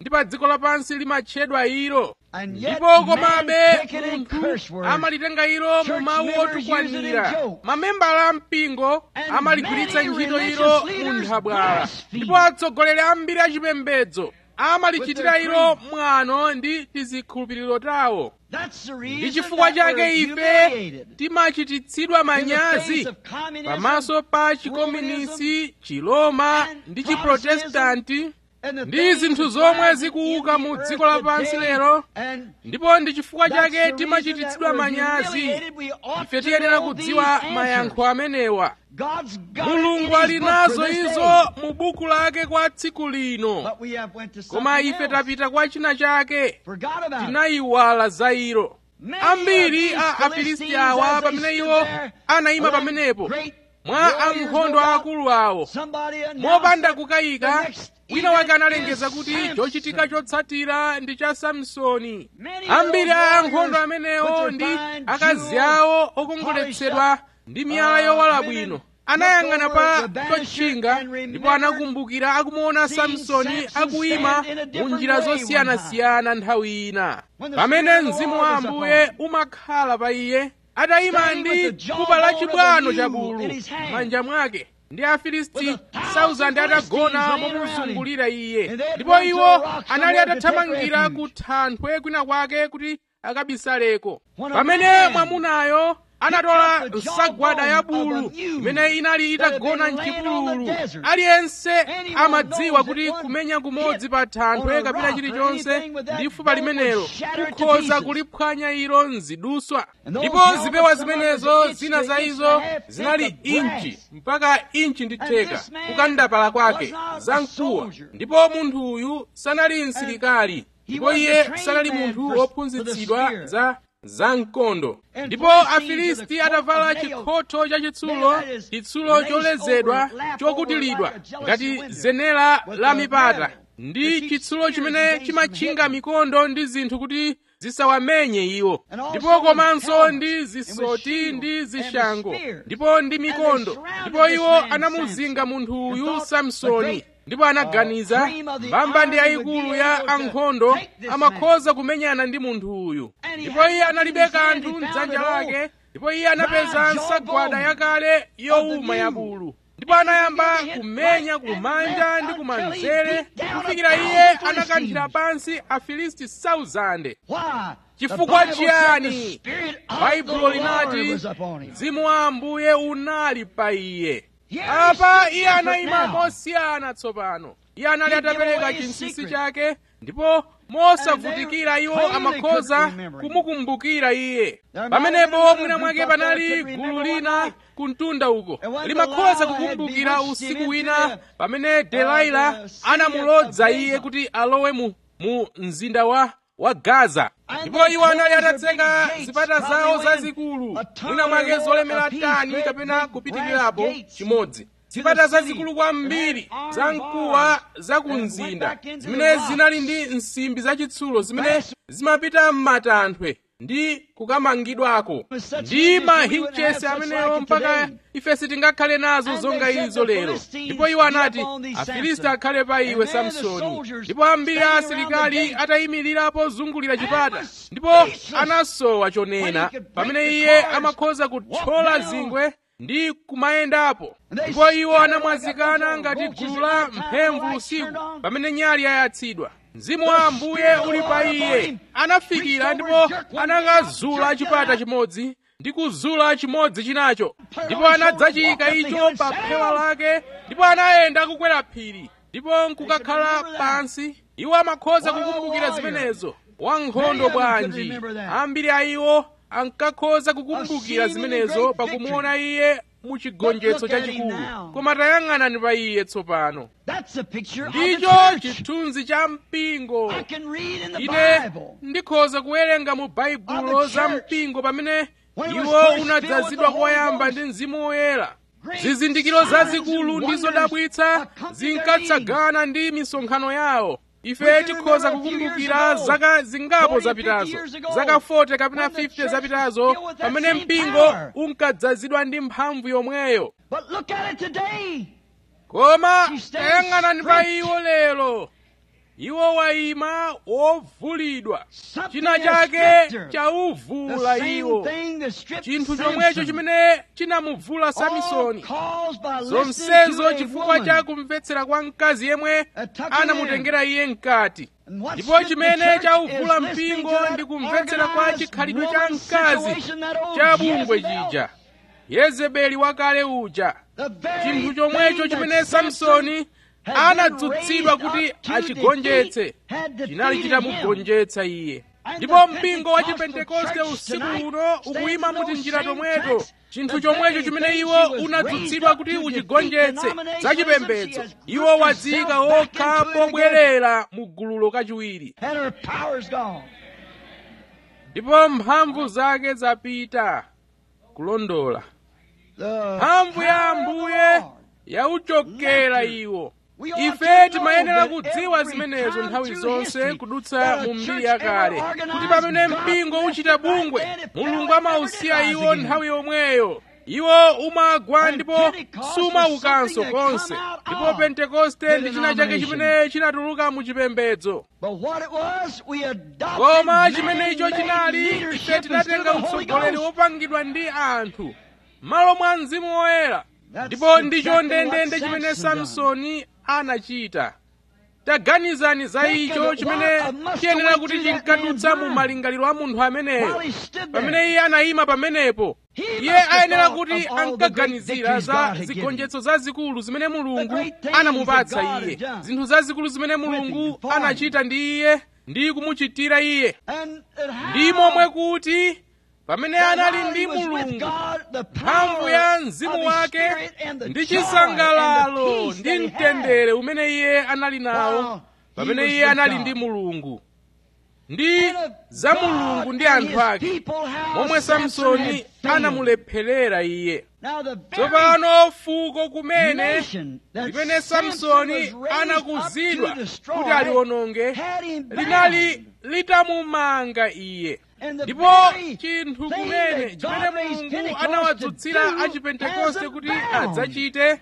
ndi pa dziko lapansi limatchedwa ilo And yet ndipo man komabe take it in munthu curse words. amalitenga ilo mu Church mawu members use it in otukwanira joke. mamembala a mpingo And amaligwiritsa many ntchito religious ilo mu leaders nthabwala blaspheme. ndipo atsogoleri ambiri achipembedzo amalichitira With their ilo creed. mwano ndi tizikhulupiriro tawo That's the ndi reason chifukwa that we're chake ife humiliated. timachititsidwa In the manyazi face of communism, pamaso pa chikomunisi chiloma and ndi chiprotestanti and the ndi things zinthu that zomwe drive zikuuka in the mu earth dziko lapansi today, lero and ndipo ndi chifukwa that's the chake reason timachititsidwa that we're manyazi humiliated. We ought ife to tiyenera know kudziwa these mayankho answers. amenewa God's got it mulungu in ali his book nazo for this izo day. mu buku lake kwa tsiku lino But we have went to koma something ife else. tapita kwa china chake Forgot about it. tinayiwala za ilo Many ambiri of a these afilisti Philistines, awa as they pamene stood iwo there, anayima like pamenepo great mwa warriors, ankhondo no doubt, akulu awo somebody announced mopanda that kukayika the next wina wake event analengeza is kuti Samson. chochitika chotsatira ndi cha samsoni Many of ambiri those a ankhondo warriors amenewo with ndi their fine akazi jewels awo okongoletsedwa ndi miyala yowala bwino anayang'ana pa chotchinga ndipo anakumbukira akumuona samsoni akuyima mu njira zosiyanasiyana nthawi ina pamene mzimu wa ambuye umakhala pa iye atayima ndi kupa la chibwano cha bulu m'manja mwake ndi afilisti 1000 atagona momuzungulira iye ndipo iwo anali atathamangira ku thanthwe kwina kwake kuti akabisaleko pamene mwamunayo anatola nsagwada ya bulu imene inali itagona mchipululu aliyense amadziwa kuti kumenya kumodzi pa thanthwe kapena chilichonse ndi fupa limenelo kukhoza kuliphwanya ilo mziduswa ndipo zipewa zimenezo zina za izo zinali inchi mpaka inchi ndi theka kukandapala kwake zamkuwa ndipo munthu uyu sanali msilikali ndipo iye sanali munthu wophunzitsidwa za zamkondo ndipo afilisti atavala chikhotho chachitsulo chitsulo cholezedwa chokutilidwa ngati zenera la mipata ndi chitsulo chimene chimatchinga mikondo ndi zinthu kuti zisawamenye iwo ndipo komanso ndi zisoti ndi zishango ndipo ndi mikondo ndipo iwo anamuzinga munthu uyu samsoni ndipo anaganiza mbamba ndi yayikulu ya ankhondo amakhoza kumenyana ndi munthu uyu ndipo iye analibe kanthu mdzanja lake ndipo iye anapeza nsagwada yakale yowuma ya bulu ndipo anayamba kumenya kumanja ndi kumanzere kufikira iye anakanthira pansi afilisti 1000 chifukwa chiyani baibulo linati mzimu wa ambuye unali pa iye apa iye anayima mosiyana tsopano iye anali atapereka chinsinsi chake ndipo mosavutikira iwo amakhoza kumukumbukira iye pamenepo mwina mwake panali gulu lina kumtunda uko limakhoza kukumbukira usiku wina pamene delaila anamulodza iye kuti alowe mu, mu mzinda wa wa gaza ndipo iwo anali atatseka zipata zawo zazikulu mwina mwake zolemera tani kapena kupitirirapo chimodzi zipata zazikulu kwambiri za mkuwa za ku mzinda zimene zinali ndi nsimbi zachitsulo zimene zimapita m'matanthwe ndi kukamangidwako ndi mahinchesi amenewo mpaka ife sitingakhale nazo zonga izo lero ndipo iwo anati afilisti akhale pa iwe samsoni ndipo ambiri a asilikali atayimirirapo zungulira chipata ndipo anasowa chonena pamene iye amakhoza kuthyola zingwe ndi kumayendapo ndipo iwo anamwazikana ngati gulu la mphemvu usiku pamene nyali yayatsidwa mzimu wa ambuye uli pa iye anafikira ndipo anakazula chipata chimodzi ndi kuzula chimodzi chinacho ndipo anadzachiyika icho pa phewa lake ndipo anayenda kukwera phiri ndipo nkukakhala pansi iwo amakhoza kukumbukira zimenezo wankhondo bwanji ambiri a iwo ankakhoza kukumbukira zimenezo pakumuona iye mu chigonjetso chachikulu koma tayang'anani pa iye tsopano ndicho chithunzi cha mpingo ine ndikhoza kuwerenga mu baibulo za mpingo pamene iwo unadzazidwa koyamba ndi mzimu woyera zizindikiro zazikulu ndi zodabwitsa zinkatsagana ndi misonkhano yawo ife tikhoza kukumbukira zaka zingapo zapitazo zaka 40 kapena 50 zapitazo pamene mpingo unkadzazidwa ndi mphamvu yomweyo koma tayang'anani pa iwo lero iwo wayima wovulidwa Something china has chake stripped her. chauvula The same iwo thing that stripped chinthu chomwecho Samson. chimene chinamuvula All samsoni caused by listening zonsezo to a chifukwa woman. cha kumvetsera kwa mkazi yemwe A tucking anamutengera iye mkati And what ndipo stripped the chimene church chauvula is listening mpingo to that ndi kumvetsera kwa organized chikhalidwe cha woman mkazi situation, that old cha bungwe Jezebel. chija yezebeli wakale uja The very chinthu chomwecho thing chimene that Samson samsoni had anadzutsidwa been kuti raised up to achigonjetse defeat, had defeated chinali him. chitamugonjetsa iye And ndipo the mpingo wa Pentecostal chipentekoste church usiku tonight uno stands ukuyima in muti those njira same tomweto tracks. chinthu The chomwecho very chimene thing iwo she was unadzutsidwa raised kuti up to uchigonjetse defeat denominationalism, zachipembedzo she has iwo put wadzika herself back okha into it again. pobwerera mu gululo kachiwiri And her power's gone. ndipo mphamvu zake zapita kulondola The mphamvu ya power of the ambuye Lord. yauchokera iwo We ought ife to know timayenera that kudziwa every zimenezo time nthawi through zonse history kudutsa that a mu mbiri church yakale ever organized, kuti pamene God mpingo left uchita it right bungwe then, it mulungu fell, amausiya never did iwo rise nthawi yomweyo iwo umagwa And ndipo Pentecost sumaukanso was something that konse come out ndipo of pentekoste the ndi china chake denomination. chimene chinatuluka mu chipembedzo But what it was, we adopted koma chimene icho man-made chinali ife leadership instead tinatenga of the Holy utsogoleri Ghost. wopangidwa ndi anthu malo mwa mzimu woyera That's ndipo ndicho exactly ndendende what chimene Samson done. samsoni anachita taganizani za Think icho of it, chimene what must chiyenera have kuti went through that chinkadutsa man's mu mind. malingaliro a munthu ameneyo While he stood there. pamene iye anayima pamenepo He iye must have ayenera thought kuti of all the great ankaganizira victories za God had zigonjetso zazikulu zimene mulungu great things anamupatsa that God iye had done zinthu zazikulu zimene him, mulungu for him. anachita ndi iye ndi kumuchitira iye And, and how ndi momwe kuti pamene that anali while ndi he was with mulungu God, the mphamvu power ya of mzimu his wake spirit and the ndi joy chisangalalo and the peace ndi that he mtendere had. umene iye anali nawo While he pamene was iye with anali God. ndi mulungu ndi And of za God mulungu ndi and anthu his ake people, how momwe Samson samsoni had failed. anamulepherera iye Now the very tsopano fuko kumene nation that limene Samson samsoni was raised anakuzidwa up to destroy kuti aliwononge had him bound. linali litamumanga iye And the ndipo very chinthu thing kumene that chimene God raised mulungu Pentecost anawadzutsira to do achipentekoste has kuti abound. adzachite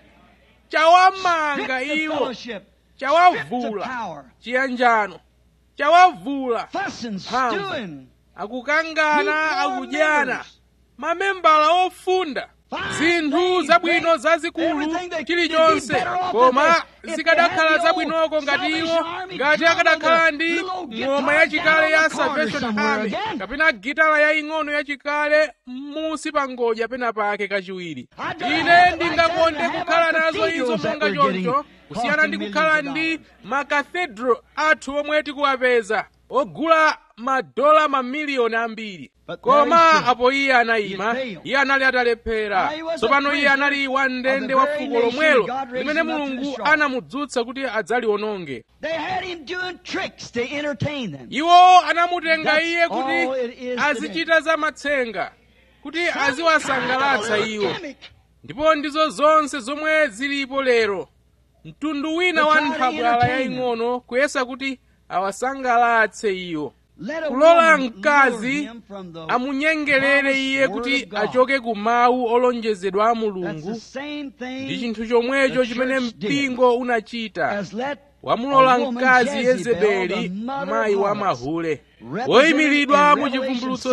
chawamanga Stripped the iwo fellowship, stripped the chawavula power, chiyanjano chawavula fussing, Mphamvu. stewing, akukangana Lukewarm akudyana members. mamembala ofunda zinthu zabwino zazikulu chilichonse koma zikadakhala zabwinoko ngati iwo ngati akadakhala ndi ng'oma yachikale ya salvation army kapena gitala yaying'ono yachikale m'musi pa ngodya pena pake kachiwiri ine ndingakonde kukhala nazo izo monga choncho kusiyana ndi kukhala ndi makathedro athu omwe tikuwapeza ogula madola mamiliyoni ambiri koma apo iye anayima iye anali atalephera tsopano iye anali wandende wa fuko lomwelo limene mulungu anamudzutsa kuti adzaliwononge They had him doing tricks to entertain them. iwo anamutenga That's iye all kuti it is azichita za matsenga kuti aziwasangalatsa iwo Gimmick. ndipo ndizo zonse zomwe zilipo lero mtundu wina wa They're trying to nthabwala entertain them. yaying'ono kuyesa kuti awasangalatse iwo Let a kulola woman lure mkazi him from the amunyengerere iye promised kuti word of God. achoke ku mawu olonjezedwa a That's the mulungu same ndi thing chinthu chomwecho the chimene church did. mpingo unachita as let wamulola a woman mkazi Jezebel, the yezebeli mother mayi of wa harlots, mahule represented woyimiridwa in mu Revelation chivumbulutso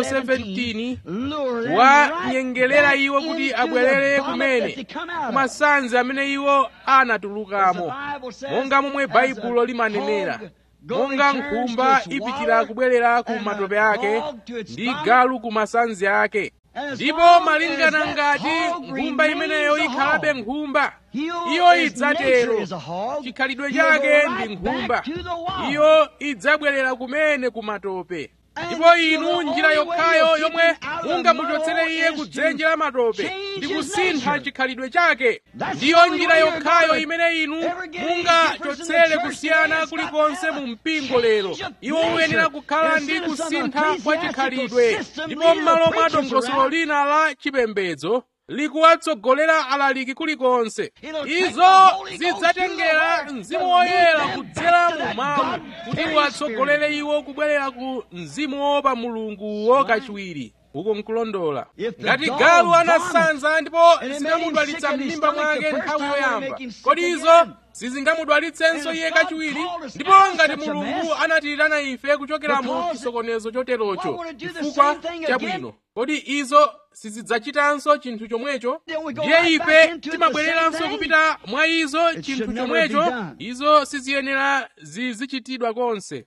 17 lure them wa right nyengelera back iwo kuti into abwerere the vomit kumene that they come out of. kumasanzi amene iwo anatulukamo As the Bible says, monga momwe as a baibulo limanenera hog going monga turns nkhumba to its ipitira water, kubwerera ku and a matope ake dog to its ndi vomit. galu ku masanzi ake And as ndipo long malingana as that ngati hog nkhumba remains imeneyo a ikhalabe hog, nkhumba He'll- iyo his idzatero nature is a hog. chikhalidwe He'll go chake right ndi nkhumba back to the wall. iyo idzabwerera kumene ku matope And ndipo so inu the njira only way yokhayo you'll yomwe keep him out of the mungamuchotsere mud iye is ku to dzenje la matope change ndi his kusintha nature. chikhalidwe chake That's ndiyo the only njira way you're yokhayo gonna imene inu ever get any mungachotsere difference in the church kusiyana today. kulikonse It's mu got to mpingo have a lero change of iwo uyenera nature. kukhala ndi Instead of some kusintha kwa ecclesiastical chikhalidwe system ndipo leading m'malo the mwa preachers dongosolo around. lina la chipembedzo likuwatsogolera alaliki kulikonse It'll take the izo Holy Ghost zidzatengera through the mzimu word woyera to lead them kudzera back to mu that mawu God-fearing kuti uwatsogolere iwo kubwerera ku mzimu woopa mulunguwo kachiwiri uko nkulondola If the ngati dog galu vomits anasanza ndipo and it made him zikamudwalitsa sick in his m'mimba stomach the mwake first nthawi time, will it yoyamba make him sick kodi izo again? sizingamudwalitsenso iye kachiwiri ndipo ngati mulungu anatiitana ife kuchokera mu chisokonezo choterocho chifukwa chabwino kodi izo sizidzachitanso chinthu chomwecho ndiye ife timabwereranso kupita mwa izo chinthu chomwecho izo siziyenera zizichitidwa konse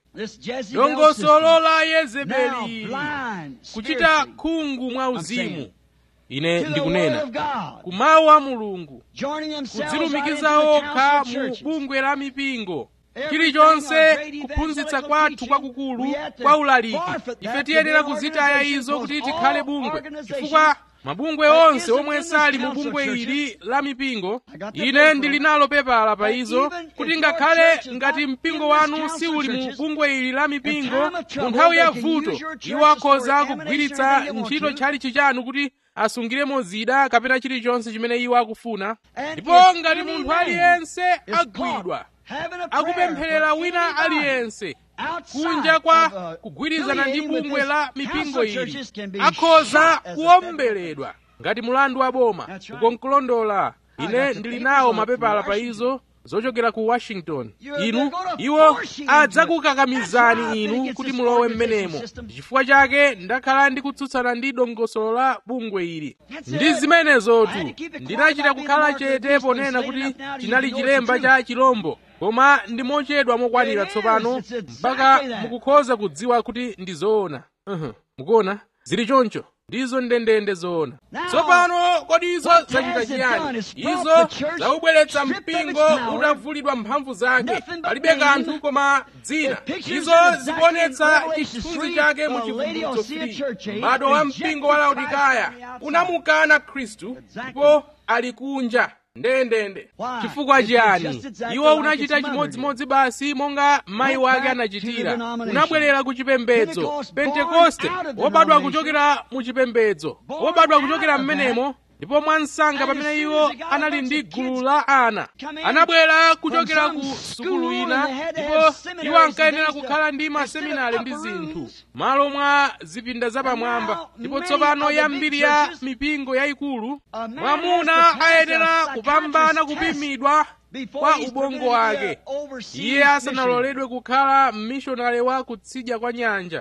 dongosolo la yezebeli kuchita khungu mwa uzimu ine ndikunena kumawu a mulungu kudzilumikiza okha mu bungwe la mipingo chilichonse kuphunzitsa kwathu kwakukulu kwa ulaliki ife tiyenera kuzitaya izo kuti tikhale bungwe chifukwa mabungwe onse omwe sali mu bungwe ili la mipingo ine ndili nalo pepala pa izo kuti ngakhale ngati mpingo wanu siuli mu bungwe ili la mipingo mu nthawi ya vuto iwo akhoza kugwiritsa ntchito tchalichi chanu kuti asungiremo zida kapena chilichonse chimene iwo akufuna ndipo ngati munthu aliyense agwidwa akupempherera wina aliyense kunja kwa kugwirizana ndi bungwe la mipingo ili akhoza kuwomberedwa ngati mulandu wa boma ukonkulondola ine ndili nawo mapepala pa izo zochokera ku washington inu iwo adzakukakamizani inu kuti mulowe mmenemo chifukwa chake ndakhala ndikutsutsana ndi dongosolo la bungwe ili ndi zimenezotu ndinachita kukhala chete ponena kuti chinali chilemba cha chilombo koma ndi mochedwa mokwanira tsopano mpaka mukukhoza kudziwa kuti ndi zoona uh-huh. mukuona zili choncho ndizo ndendende zoona tsopano kodi izo zachita chiyani izo zaubweretsa mpingo utavulidwa mphamvu zake palibe kanthu koma dzina izo zikuonetsa chithunzi chake mu chivumbulutso 3 m'bado wa mpingo wa laodikaya unamukana khristu ndipo ali kunja ndendende chifukwa chiyani iwo unachita chimodzimodzi basi monga mayi wake anachitira unabwerera ku chipembedzo pentekoste wobadwa kuchokera mu chipembedzo wobadwa kuchokera m'menemo ndipo mwansanga pamene iwo anali ndi gulu la ana anabwera kuchokera ku sukulu ina ndipo iwo ankayenera kukhala ndi maseminari ndi zinthu malo mwa zipinda zapamwamba ndipo tsopano yambiri ya mipingo yayikulu mwamuna ayenera kupambana kupimidwa kwa ubongo wake iye asanaloledwe kukhala mmishonale wa kutsidya kwa nyanja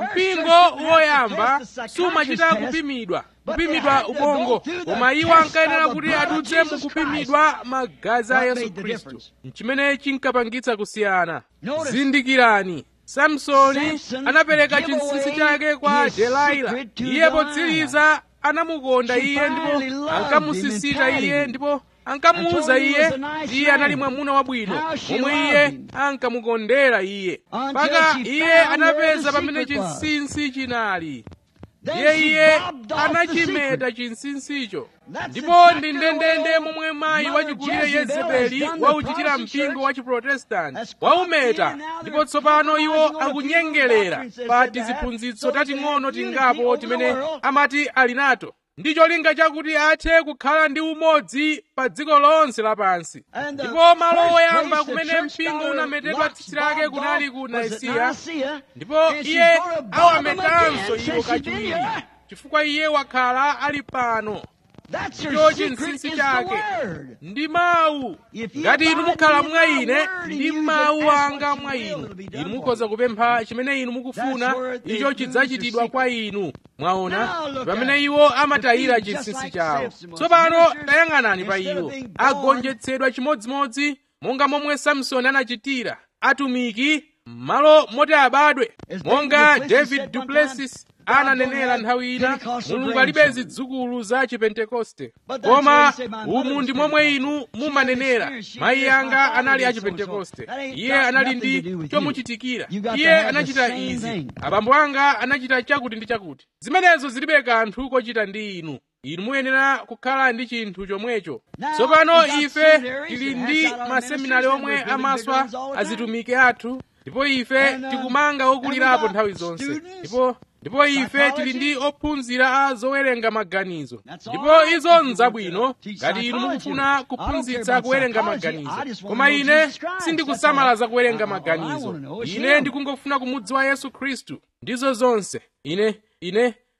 mpingo woyamba sumachita kupimidwa kupimidwa ubongo koma iwo ankayenera kuti adutse mu kupimidwa magazi a yesu khristu chimene chinkapangitsa kusiyana zindikirani samsoni anapereka chinsinsi chake kwa delila iye potsiriza anamukonda iye ndipo ankamusisita iye ndipo ankamuwuza iye kuti iye anali mwamuna wabwino momwe iye ankamukondera iye mpaka iye anapeza pamene chinsinsi chinali ndiye iye anachimeta chinsinsicho ndipo ndi ndendende momwe mayi wachigulire yezebeli wauchitira mpingo wa chiprotestanti waumeta ndipo tsopano iwo akunyengerera pa tiziphunzitso tating'ono tingapo timene amati ali nato ndi cholinga chakuti athe kukhala ndi umodzi pa dziko lonse lapansi ndipo malo oyamba kumene mpingo unametedwa tsitsi lake kunali ku naisiya ndipo iye awametanso iwo kachiwiri chifukwa iye wakhala ali pano ndicho chinsinsi chake ndi mawu ngati inu mukhala mwa ine ndi mawu anga mwa inu inu mukhoza kupempha chimene inu mukufuna icho chidzachitidwa kwa inu mwaona pamene iwo amatayira chinsinsi chawo tsopano tayang'anani pa iwo agonjetsedwa chimodzimodzi monga momwe samsoni anachitira atumiki m'malo moti abadwe monga david duplessis ananenera nthawi ina mulungu alibe zidzukulu za chipentekoste koma umu ndi momwe inu mumanenera mayi anga anali a chipentekoste iye anali ndi chomuchitikira iye anachita izi abambo anga anachita chakuti ndi chakuti zimenezo zilibe kanthu kochita ndi inu inu muyenera kukhala ndi chinthu chomwecho tsopano ife tili ndi maseminari omwe amaswa azitumiki athu ndipo ife tikumanga okulirapo nthawi zonse ndipo ndipo ife tili ndi ophunzira a zowerenga maganizo ndipo izo nzabwino ngati inu mukufuna kuphunzitsa kuwerenga maganizo koma ine sindikusamala za kuwerenga maganizo ine ndikungofuna kumudziwa yesu khristu ndizo zonse ine ine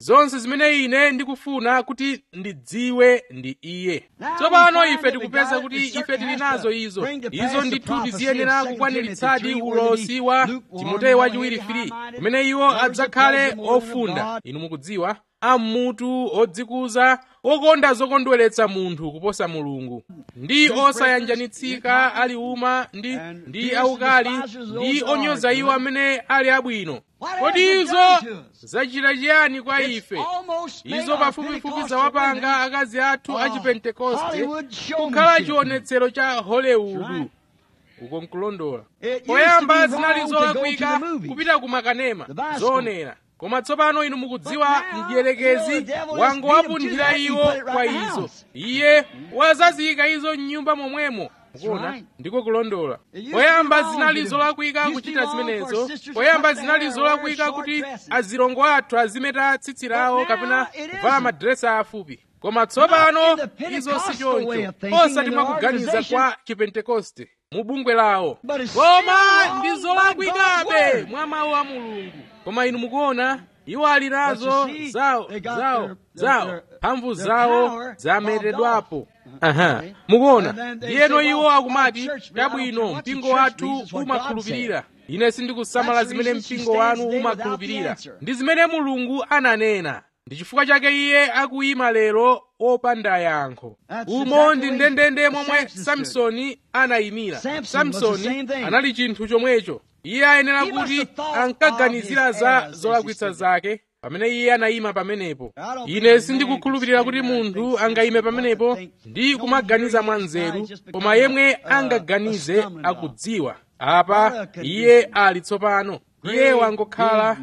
zonse zimene ine ndikufuna kuti ndidziwe ndi iye tsopano ife tikupeza kuti ife tili nazo izo izo ndithu tiziyenera kukwaniritsadi ulosi wa timoteyo wachiwiri 3 kumene iwo adzakhale ofunda inu mukudziwa ammutu odzikuza okonda zokondweretsa munthu kuposa mulungu ndi osayanjanitsika ali uma ndi ndi aukali ndi onyoza iwo amene ali abwino kodi izo zachita chiyani kwa ife izo pafupifupi zawapanga akazi athu a chipentekoste kukhala chionetsero cha hollywood uko nkulondola poyamba zinali zolakwika kupita ku makanema zoonera koma tsopano inu mukudziwa mdierekezi wangowapunthira iwo kwa izo iye wazaziyika izo m'nyumba momwemo mukuona ndiko kulondola poyamba zinali zolakwika kuchita zimenezo poyamba zinali zolakwika kuti azilongo athu azimeta tsitsi lawo kapena kuvala madiresi afupi koma tsopano izo si choncho osati mwakuganiza kwa chipentekoste mu bungwe lawo koma ndi zolakwikabe mwa mawu a mulungu koma inu mukuona iwo ali nazo zawo zawo zawo mphamvu zawo zameredwapo aha mukuona ndiyeno iwo akumati chabwino mpingo wathu umakhulupirira ine sindikusamala zimene mpingo wanu umakhulupirira ndi zimene mulungu ananena ndi chifukwa chake iye akuyima lero opanda yankho umo ndi ndendende momwe samsoni anayimira samsoni anali chinthu chomwecho iye ayenera kuti ankaganizira za zolakwitsa zake pamene iye anayima pamenepo ine sindikukhulupirira kuti munthu angayime pamenepo ndi kumaganiza mwa nzeru koma yemwe angaganize akudziwa apa iye ali tsopano iye wangokhala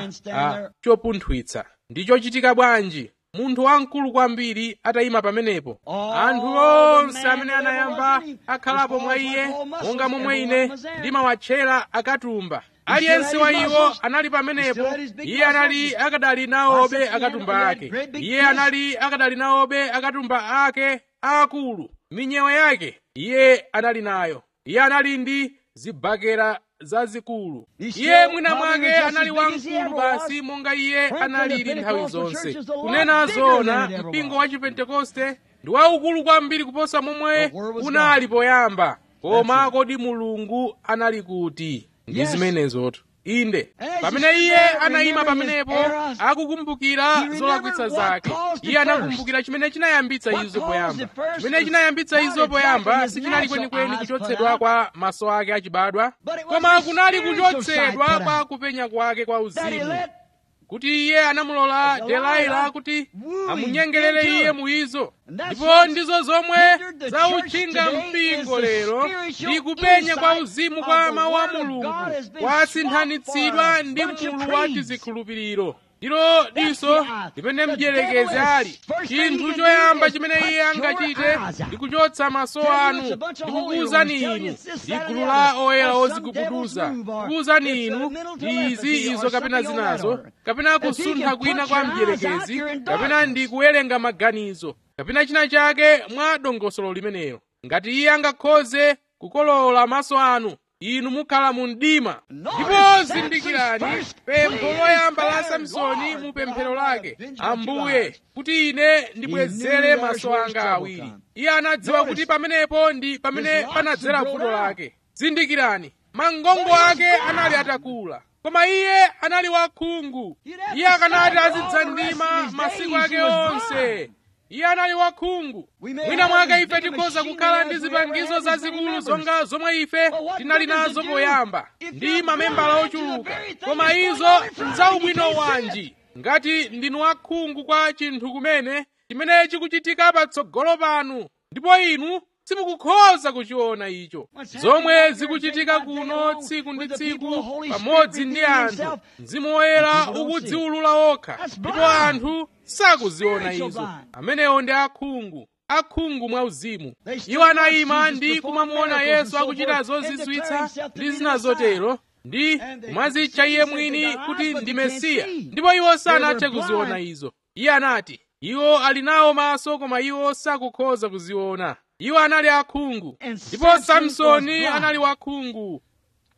chopunthwitsa ndi chochitika bwanji munthu wamkulu kwambiri atayima pamenepo anthu onse amene anayamba akhalapo mwa iye monga momwe ine ndimawatchera akatumba aliyense wa iwo anali pamenepo iye anali akadali nawobe akatumba ake iye anali akadali nawobe akatumba ake aakulu minyewa yake iye anali nayo iye anali ndi zibakera zazikulu iye mwina mwake anali wamkulu basi monga iye analili nthawi zonse kunena zoona mpingo wa chipentekoste ndi waukulu kwambiri kuposa momwe unali poyamba koma kodi mulungu anali kuti ndi zimenezotu inde pamene iye anayima pamenepo akukumbukira zolakwitsa zake iye anakumbukira chimene chinayambitsa izo poyamba chimene chinayambitsa izo poyamba sichinali kwenikweni kuchotsedwa kwa maso ake achibadwa koma kunali kuchotsedwa kwa kupenya kwake kwa uzimu kuti iye anamulola delaila kuti amunyengerere iye mu izo ndipo ndizo zomwe zautchinga mpingo lero ndi kupenya kwa uzimu kwa mawu a mulungu kwasinthanitsidwa ndi mkulu wa tizikhulupiriro ndilo diso limene mdierekezi ali chinthu choyamba chimene iye angachite ndi kuchotsa maso anu ndikukuwuzani inu ndi gulu la oyera ozigubuduza kukuwuzani inu ndi izi izo kapena zinazo kapena kusuntha kwina kwa mdierekezi kapena ndi kuwerenga maganizo kapena china chake mwa dongosolo limenelo ngati iye angakhoze kukolola maso anu inu mukhala mu mdima ndipo zindikirani pempho loyamba la samsoni mu pemphero lake ambuye kuti ine ndibwezere maso anga awiri iye anadziwa kuti pamenepo ndi pamene panadzera vuto lake zindikirani mangongo ake anali atakula koma iye anali wakhungu iye akanati azidzandima masiku ake onse iye anali wakhungu mwina mwake ife tikhoza kukhala ndi zipangizo zazikulu zonga zomwe ife tinali nazo poyamba ndi mamembala ochuluka koma izo nzaubwino wanji ngati ndinu wakhungu kwa chinthu kumene chimene chikuchitika patsogolo panu ndipo inu simukukhoza kuchiona icho zomwe zikuchitika kuno tsiku ndi tsiku pamodzi ndi anthu mzimu woyera ukudziwulula okha ndipo anthu sakuziona izo amenewo ndi akhungu akhungu mwa uzimu iwo anayima ndi kumamuona yesu akuchita zozizwitsa ndi zina zotero ndi kumazitcha iye mwini kuti ndi mesiya ndipo iwo sanathe kuziona izo iye anati iwo ali nawo maso koma iwo sakukhoza kuziona iwo anali akhungu ndipo samsoni anali wakhungu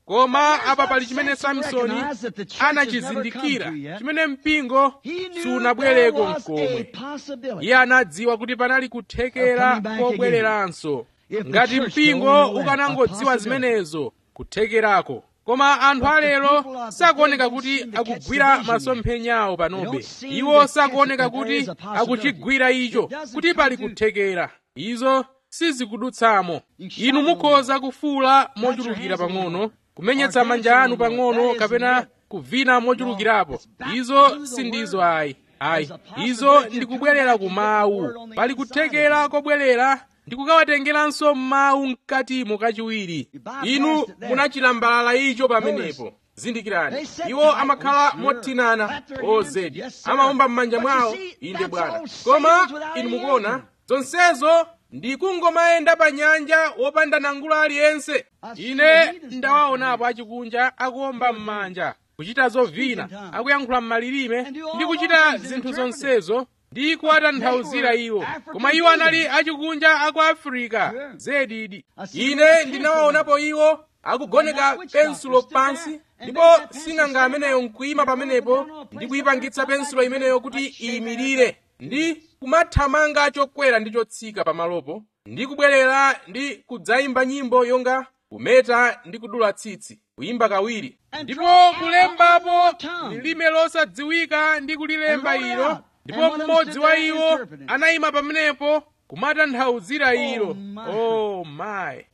koma apa pali chimene samsoni anachizindikira chimene mpingo sunabwereko mkomwe iye anadziwa kuti panali kuthekera kobwereranso ngati mpingo ukanangodziwa zimenezo kuthekerako koma anthu alero sakuoneka kuti akugwira masomphenyawo panobe iwo sakuoneka kuti akuchigwira icho kuti pali kuthekera izo sizikudutsamo inu mukhoza kufuula mochulukira pang'ono kumenyetsa manja anu pang'ono kapena kuvina mochulukirapo izo sindizo ayi ayi izo ndikubwerera ku mawu pali kuthekera kobwerera ndikukawatengeranso mawu mkatimo kachiwiri inu munachilambalala icho pamenepo zindikirani iwo amakhala mothinana ozedi amawomba m'manja mwawo inde bwana koma inu mukuona zonsezo ndikungomayenda pa nyanja wopanda nangula aliyense ine ndawaonapo achikunja akuwomba m'manja kuchita zovina akuyankhula m'malilime ndi kuchita zinthu zonsezo ndi kuwatanthauzira iwo koma iwo anali achikunja aku afirika zedidi ine ndinawaonapo iwo akugoneka pensulo pansi ndipo sing'anga ameneyo nkuyima pamenepo ndi kuyipangitsa pensulo imeneyo kuti iyimirire ndi kumathamanga chokwera ndi chotsika pamalopo ndi kubwerera ndi kudzayimba nyimbo yonga kumeta ndi kudula tsitsi kuyimba kawiri ndipo kulembapo lilime losadziwika ndi kulilemba ilo ndipo mmodzi wa iwo anayima pamenepo kumatanthauzira ilo oh my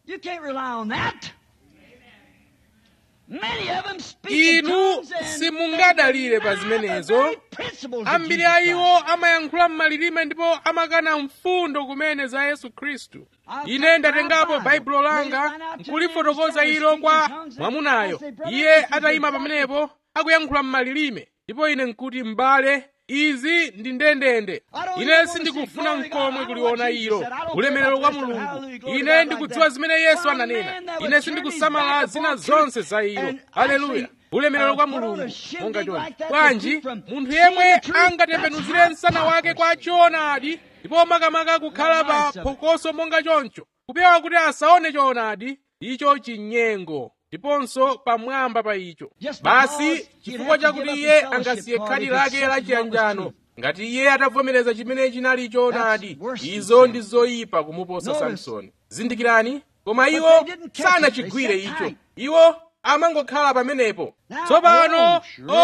inu simungadalire pa zimenezo ambiri a iwo amayankhula m'malilime ndipo amakana mfundo kumene za yesu khristu ine ndatengapo baibulo langa nkulifotokoza ilo kwa mwamunayo iye atayima pamenepo akuyankhula m'malilime ndipo ine nkuti m'bale izi ndi ndendende ine sindikufuna mkomwe kuliona ilo ulemerero kwa mulungu ine ndikudziwa zimene yesu ananena ine sindikusamala zina zonse za ilo haleluya ulemerero kwa mulungu monga choncho bwanji munthu yemwe angatembenuzire msana wake kwa choonadi ndipo makamaka kukhala pa phokoso monga choncho kupewa kuti asaone choonadi icho chinyengo ndiponso pamwamba pa icho basi chifukwa chakuti iye angasiye khadi lake lachiyanjano ngati iye atavomereza chimene chinali choonadi izo ndi zoyipa kumuposa samsoni zindikirani koma iwo sanachigwire icho iwo amangokhala pamenepo tsopano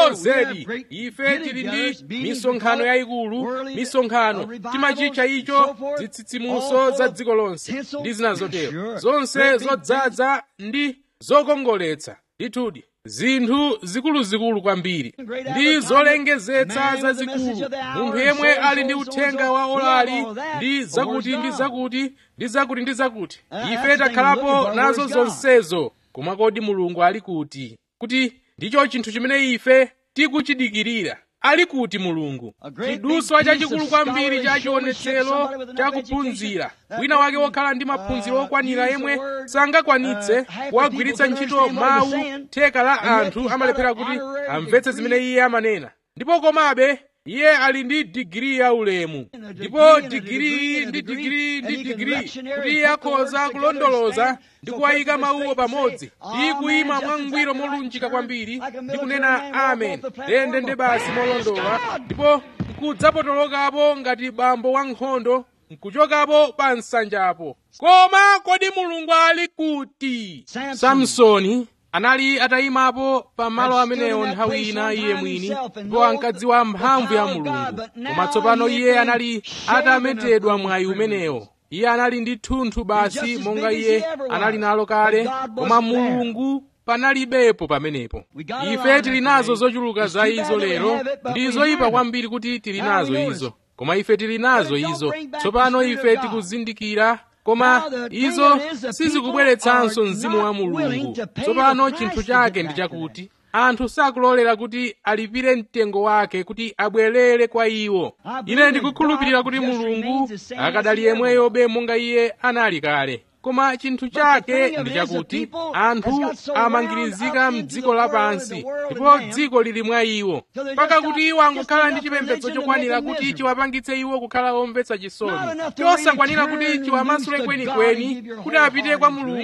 ozedi ife tili ndi misonkhano yayikulu misonkhano timachitcha icho zitsitsimuso za dziko lonse ndi zina zotero zonse zodzaza ndi zokongoletsa ndithudi zinthu zikuluzikulu kwambiri ndi zolengezetsa zazikulu munthu yemwe ali ndi uthenga wa olali ndi zakuti ndi zakuti ndi zakuti ndi zakuti ife takhalapo nazo zonsezo koma kodi mulungu ali kuti kuti ndicho chinthu chimene ife tikuchidikirira ali kuti mulungu chiduswa chachikulu kwambiri cha chionetsero chakuphunzira wina wake wokhala ndi maphunziro okwanira yemwe sangakwanitse kuwagwiritsa ntchito mawu theka la anthu amalephera kuti amvetse zimene iye amanena ndipo komabe iye ali ndi digiri ya ulemu ndipo digiri ndi digiri ndi digiri kuti iye akhoza kulondoloza ndi kuwayika mawuwo pamodzi ndi kuyima mwangwiro molunjika kwambiri ndi kunena amen ndende nde basi molondola ndipo nkudzapotolokapo ngati bambo wankhondo nkuchokapo pa nsanjapo koma kodi mulungu ali kuti samsoni anali atayimapo pa malo amenewo nthawi ina iye mwini ndipo ankadziwa mphamvu ya mulungu koma tsopano iye anali atametedwa mwayi umenewo iye anali ndi thunthu basi monga iye anali nalo kale koma mulungu panalibepo pamenepo ife tili nazo zochuluka za izo lero ndi zoyipa kwambiri kuti tili nazo izo koma ife tili nazo izo tsopano ife tikuzindikira koma izo sizikubweretsanso mzimu wa mulungu tsopano chinthu chake ndi chakuti anthu sakulolera kuti alipire mtengo wake kuti abwerere kwa iwo ine ndikukhulupirira kuti mulungu akadali yemweyobe monga iye anali kale koma chinthu chake ndi chakuti anthu amangirizika m'dziko lapansi ndipo dziko lili mwa iwo mpaka kuti iwo angokhala ndi chipembedzo chokwanira kuti chiwapangitse iwo kukhala omvetsa chisoni chosakwanira kuti chiwamasule kwenikweni kuti apite kwa mulungu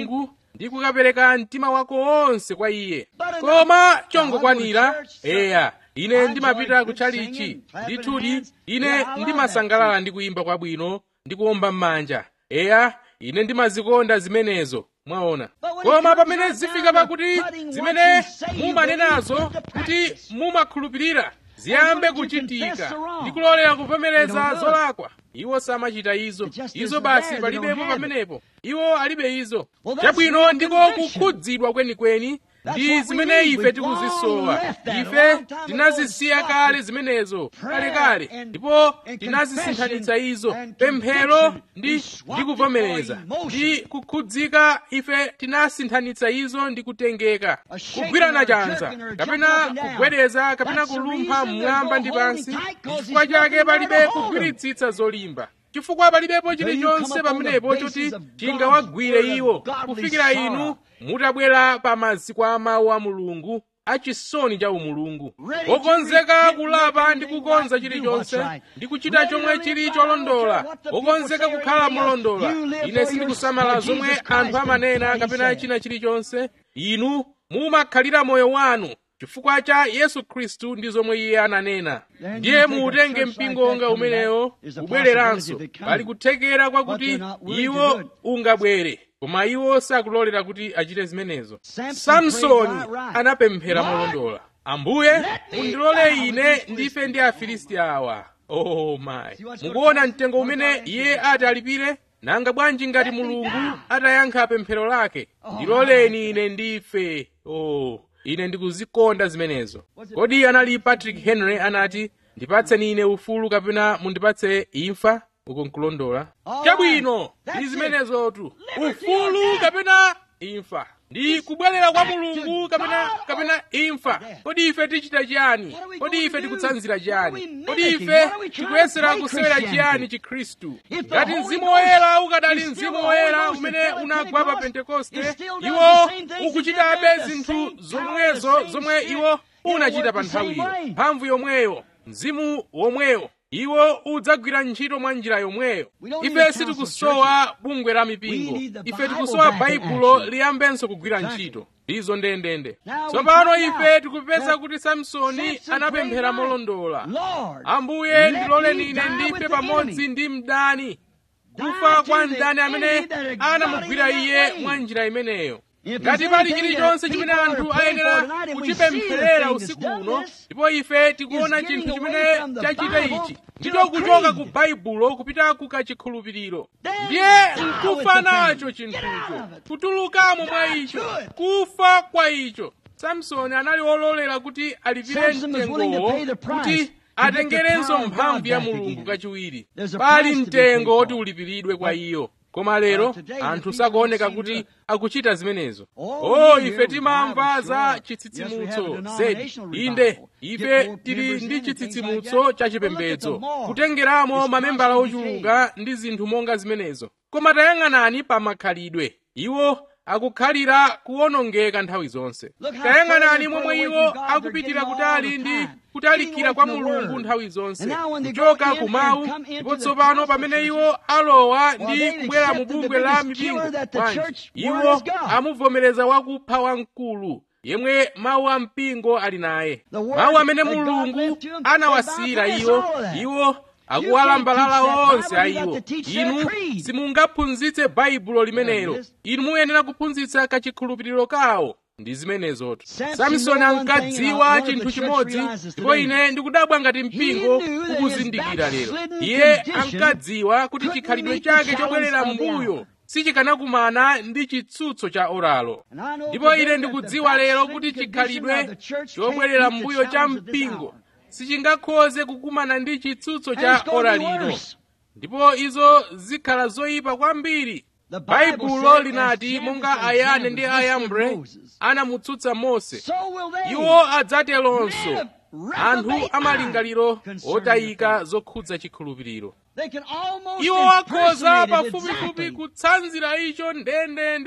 ndi kukapereka mtima wako wonse kwa iye koma chongokwanira eya ine ndimapita kutchalichi ndithudi ine ndimasangalala ndi kuyimba kwabwino ndi kuwomba m'manja eya ine ndimazikonda zimenezo mwaona koma pamene zifika pakuti zimene mumanenazo kuti mumakhulupirira ziyambe kuchitika ndi kulolera kuvomereza zolakwa iwo samachita izo izo basi palibepo pamenepo iwo alibe izo chabwino ndiko kukhudzidwa kwenikweni ndi zimene ife tikuzisowa ife tinazisiya kale zimenezo kalekale ndipo tinazisinthanitsa izo pemphero ndi ndi kuvomereza ndi kukhudzika ife tinasinthanitsa izo ndi kutengeka kugwirana chanza kapena kugwedeza kapena kulumpha mmwamba ndi pansi chifukwa chake palibe kugwiritsitsa zolimba chifukwa palibepo chilichonse pamenepo choti chingawagwire iwo kufikira inu mutabwera pa maziko a mawu a mulungu achisoni cha umulungu wokonzeka kulapa ndi kukonza chilichonse ndi kuchita chomwe chili cholondola wokonzeka kukhala molondola ine sindikusamala zomwe anthu amanena kapena china chilichonse inu mumakhalira moyo wanu chifukwa cha yesu khristu ndi zomwe iye ananena ndiye muutenge mpingo wonga umenewo ubwereranso pali kuthekera kwakuti iwo ungabwere koma iwo sakulolera kuti achite zimenezo samsoni anapemphera molondola ambuye mundilole ine ndife ndi afilisti awa oh my mukuona mtengo umene iye ati alipire nanga bwanji ngati mulungu atayankha pemphero lake ndiloleni ine ndife oh ine ndikuzikonda zimenezo kodi anali patrick henry anati ndipatseni ine ufulu kapena mundipatse imfa uko nkulondola chabwino ndi zimenezotu ufulu kapena imfa ndi kubwerera kwa mulungu kapena kapena imfa kodi ife tichita chiyani kodi ife tikutsanzira chiyani kodi ife tikuyesera kusewera chiyani chikhristu ngati mzimu woyera ukadali mzimu woyera umene unagwa pa pentekoste iwo ukuchitabe zinthu zomwezo zomwe iwo unachita pa nthawiyo mphamvu yomweyo mzimu womweyo iwo udzagwira ntchito mwa njira yomweyo ife sitikusowa bungwe la mipingo ife tikusowa baibulo liyambenso kugwira ntchito izo ndendende tsopano ife tikupeza kuti samsoni anapemphera molondola ambuye ndiloleni ine ndife pamodzi ndi mdani kufa kwa mdani amene anamugwira iye mwa njira imeneyo ngati pali chilichonse chimene anthu ayenera kuchipempherera usiku uno ndipo ife tikuona chinthu chimene chachita ichi ndicho kuchoka ku baibulo kupita ku kachikhulupiriro ndiye nkufa nacho chinthucho kutulukamo mwa icho kufa kwa icho samsoni anali wololera kuti alipire mtengowo kuti atengerenso mphamvu ya mulungu kachiwiri pali mtengo woti ulipiridwe kwa iyo koma lero anthu sakuoneka kuti akuchita zimenezo oh ife timamva za chitsitsimutso zedi inde ife tili ndi chitsitsimutso cha chipembedzo kutengeramo mamembala ochuluka ndi zinthu monga zimenezo koma tayang'anani pa makhalidwe iwo akukhalira kuwonongeka nthawi zonse tayang'anani momwe iwo akupitira kutali ndi kutalikira kwa mulungu nthawi zonse kuchoka kumawu ndipo tsopano pamene iwo alowa ndi kubwera mu bungwe la mipingo bwanji iwo amuvomereza wakupha wamkulu yemwe mawu a mpingo ali naye mawu amene mulungu anawasiyira iwo iwo akuwalambalala onse a iwo inu simungaphunzitse baibulo limenelo inu muyenera kuphunzitsa kachikhulupiriro kawo ndi zimenezotu samsoni ankadziwa chinthu chimodzi ndipo ine ndikudabwa ngati mpingo ukuzindikira lero iye ankadziwa kuti chikhalidwe chake chobwerera m'mbuyo sichikanakumana ndi chitsutso cha oralo ndipo ine ndikudziwa lero kuti chikhalidwe chobwerera m'mbuyo cha mpingo sichingakhoze kukumana ndi chitsutso cha ora lino ndipo izo zikhala zoyipa kwambiri baibulo linati monga ayane ndi ayambre anamutsutsa mose iwo adzatelonso anthu amalingaliro otayika zokhudza chikhulupiriro iwo akhoza pafupifupi kutsanzira icho ndendende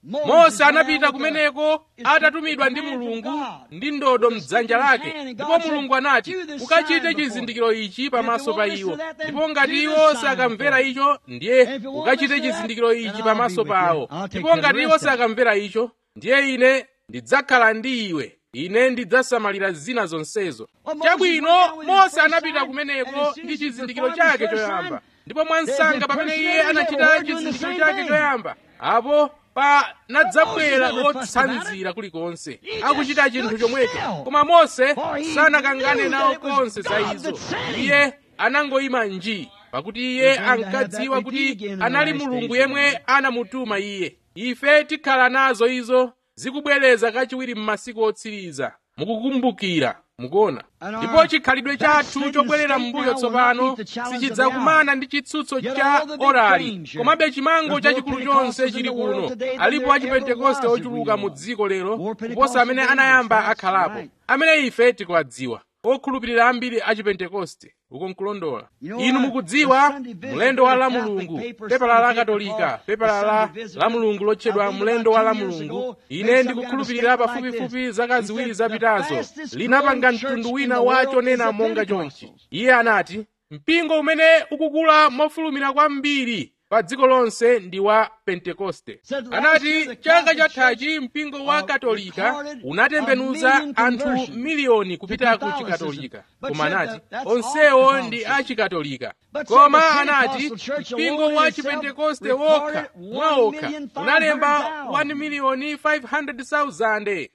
mose anapita kumeneko atatumidwa ndi mulungu ndi ndodo mdzanja lake ndipo mulungu anati ukachite chizindikiro ichi pamaso pa iwo ndipo ngati iwo sakamvera icho ndiye ukachite chizindikiro ichi pamaso pawo ndipo ngati iwo sakamvera icho ndiye ine ndidzakhala ndi iwe ine ndidzasamalira zina zonsezo chabwino mose anapita kumeneko ndi chizindikiro chake choyamba ndipo mwansanga pamene iye anachita chizindikiro chake choyamba apo panadzabwera otsanzira kulikonse akuchita chinthu chomwecho koma mose sanakangane nawo konse za izo iye anangoyima nji pakuti iye ankadziwa kuti anali mulungu yemwe anamutuma iye ife tikhala nazo izo zikubwereza kachiwiri m'masiku otsiriza mukukumbukira mukuona ndipo chikhalidwe chathu chobwerera m'mbuyo tsopano sichidzakumana ndi chitsutso cha orali komabe chimango chachikulu chonse chili kuno alipo achipentekoste ochuluka mu dziko lero kuposa amene anayamba akhalapo amene ife tikuwadziwa okhulupirira ambiri achipentekoste uko nkulondola inu mukudziwa mlendo wa la mulungu pepala la katolika pepala la la mulungu lotchedwa mlendo wa la mulungu ine ndikukhulupirira pafupifupi zaka ziwiri zapitazo linapanga mtundu wina wa chonena monga chonchi iye anati mpingo umene ukukula mofulumira kwambiri pa dziko lonse ndi wa pentekoste anati chaka chathachi mpingo wa katolika unatembenuza anthu miliyoni kupita ku chikatolika koma anati onsewo ndi achikatolika koma anati mpingo wa chipentekoste wokha mwaokha unalemba 1 miliyoni 500,000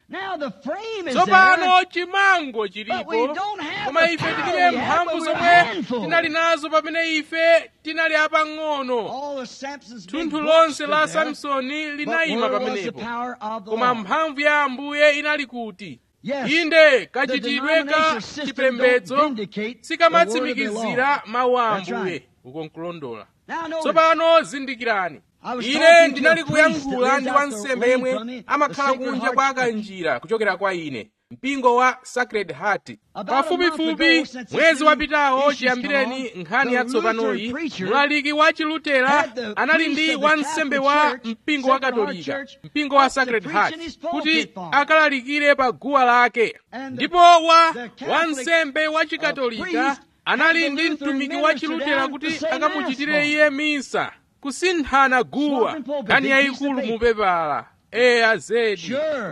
tsopano chimango chilipo koma ife tilibe mphamvu zomwe tinali nazo pamene ife tinali apang'ono thunthu lonse la samsoni linayima pamenepo koma mphamvu ya ambuye inali kuti inde kachitidwe ka chipembedzo sikamatsimikizira mawu a ambuye uko nkulondola tsopano zindikirani ine ndinali kuyankhula ndi wansembe yemwe amakhala kunja kwa kanjira kuchokera kwa ine mpingo wa sacred heart pafupifupi mwezi wapitawo chiyambireni nkhani yatsopanoyi mlaliki wa chilutera anali ndi wansembe wa mpingo wa katolika mpingo wa sacred heart kuti akalalikire pa guwa lake ndipo wa wansembe wa chikatolika anali ndi mtumiki wa chilutera kuti akamuchitire iye misa kusinthana guwa nkhani yayikulu mupepala eya zedi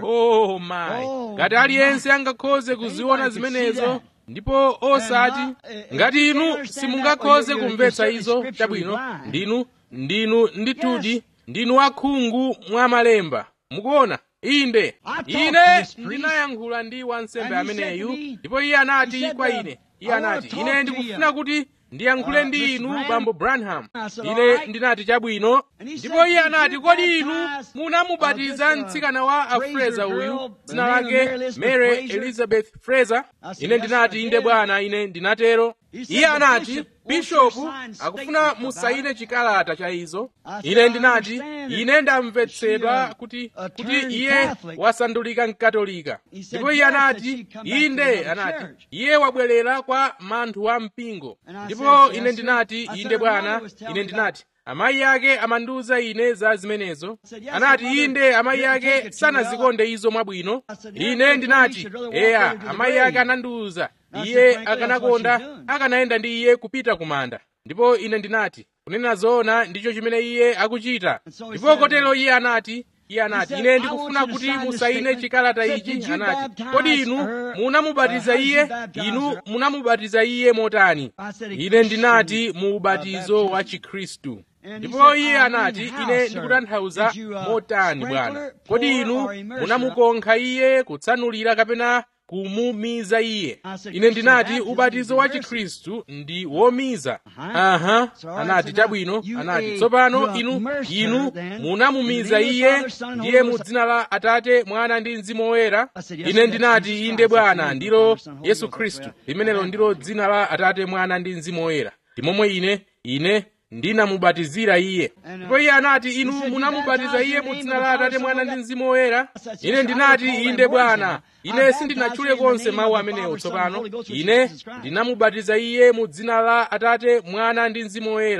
oh my ngati aliyense angakhoze kuziona zimenezo ndipo osati ngati inu simungakhoze kumvetsa izo chabwino ndinu ndinu ndithudi ndinu akhungu mwa malemba mukuona inde ine ndinayankhula ndi wansembe ameneyu ndipo iye anati kwa ine iye anati ine ndikufuna kuti ndiyankhule ndi inu bambo branham ine ndinati chabwino ndipo iye anati kodi inu munamubatiza mtsikana wa afreza uyu dzina lake mary elizabeth fraser ine ndinati inde bwana ine ndinatero iye anati bishopu akufuna musaine chikalata cha izo ine ndinati ine ndamvetsedwa kuti kuti iye wasandulika mkatolika ndipo iye anati inde anati iye wabwerera kwa manthu a mpingo ndipo ine ndinati inde bwana ine ndinati amayi ake amandiwuza ine za zimenezo anati inde amayi ake sanazikonde izo mwabwino ine ndinati eya amayi ake anandiwuza iye akanakonda akanayenda ndi iye kupita kumanda ndipo ine ndinati kunena zoona ndicho chimene iye akuchita ndipo kotero iye anati iye anati ine ndikufuna kuti musaine chikalata ichi anati kodi inu munamubatiza iye inu munamubatiza iye motani ine ndinati mu ubatizo wa chikhristu ndipo iye anati ine ndikutanthauza motani bwana kodi inu munamukonkha iye kutsanulira kapena kumumiza iye ine ndinati ubatizo wa chikhristu ndi womiza aha anati chabwino anati tsopano inu inu munamumiza iye ndiye mu dzina la atate mwana ndi mzimu woyera ine ndinati inde bwana ndilo yesu khristu limenelo ndilo dzina la atate mwana ndi mzimu woyera ndimomwe ine ine ndinamubatizira iye ndipo iye anati inu munamubatiza iye mu dzina la atate mwana ndi mzimu woyera ine ndinati inde bwana ine sindinatchule konse mawu amenewo tsopano ine ndinamubatiza iye mu dzina la atate mwana ndi mzimu woyera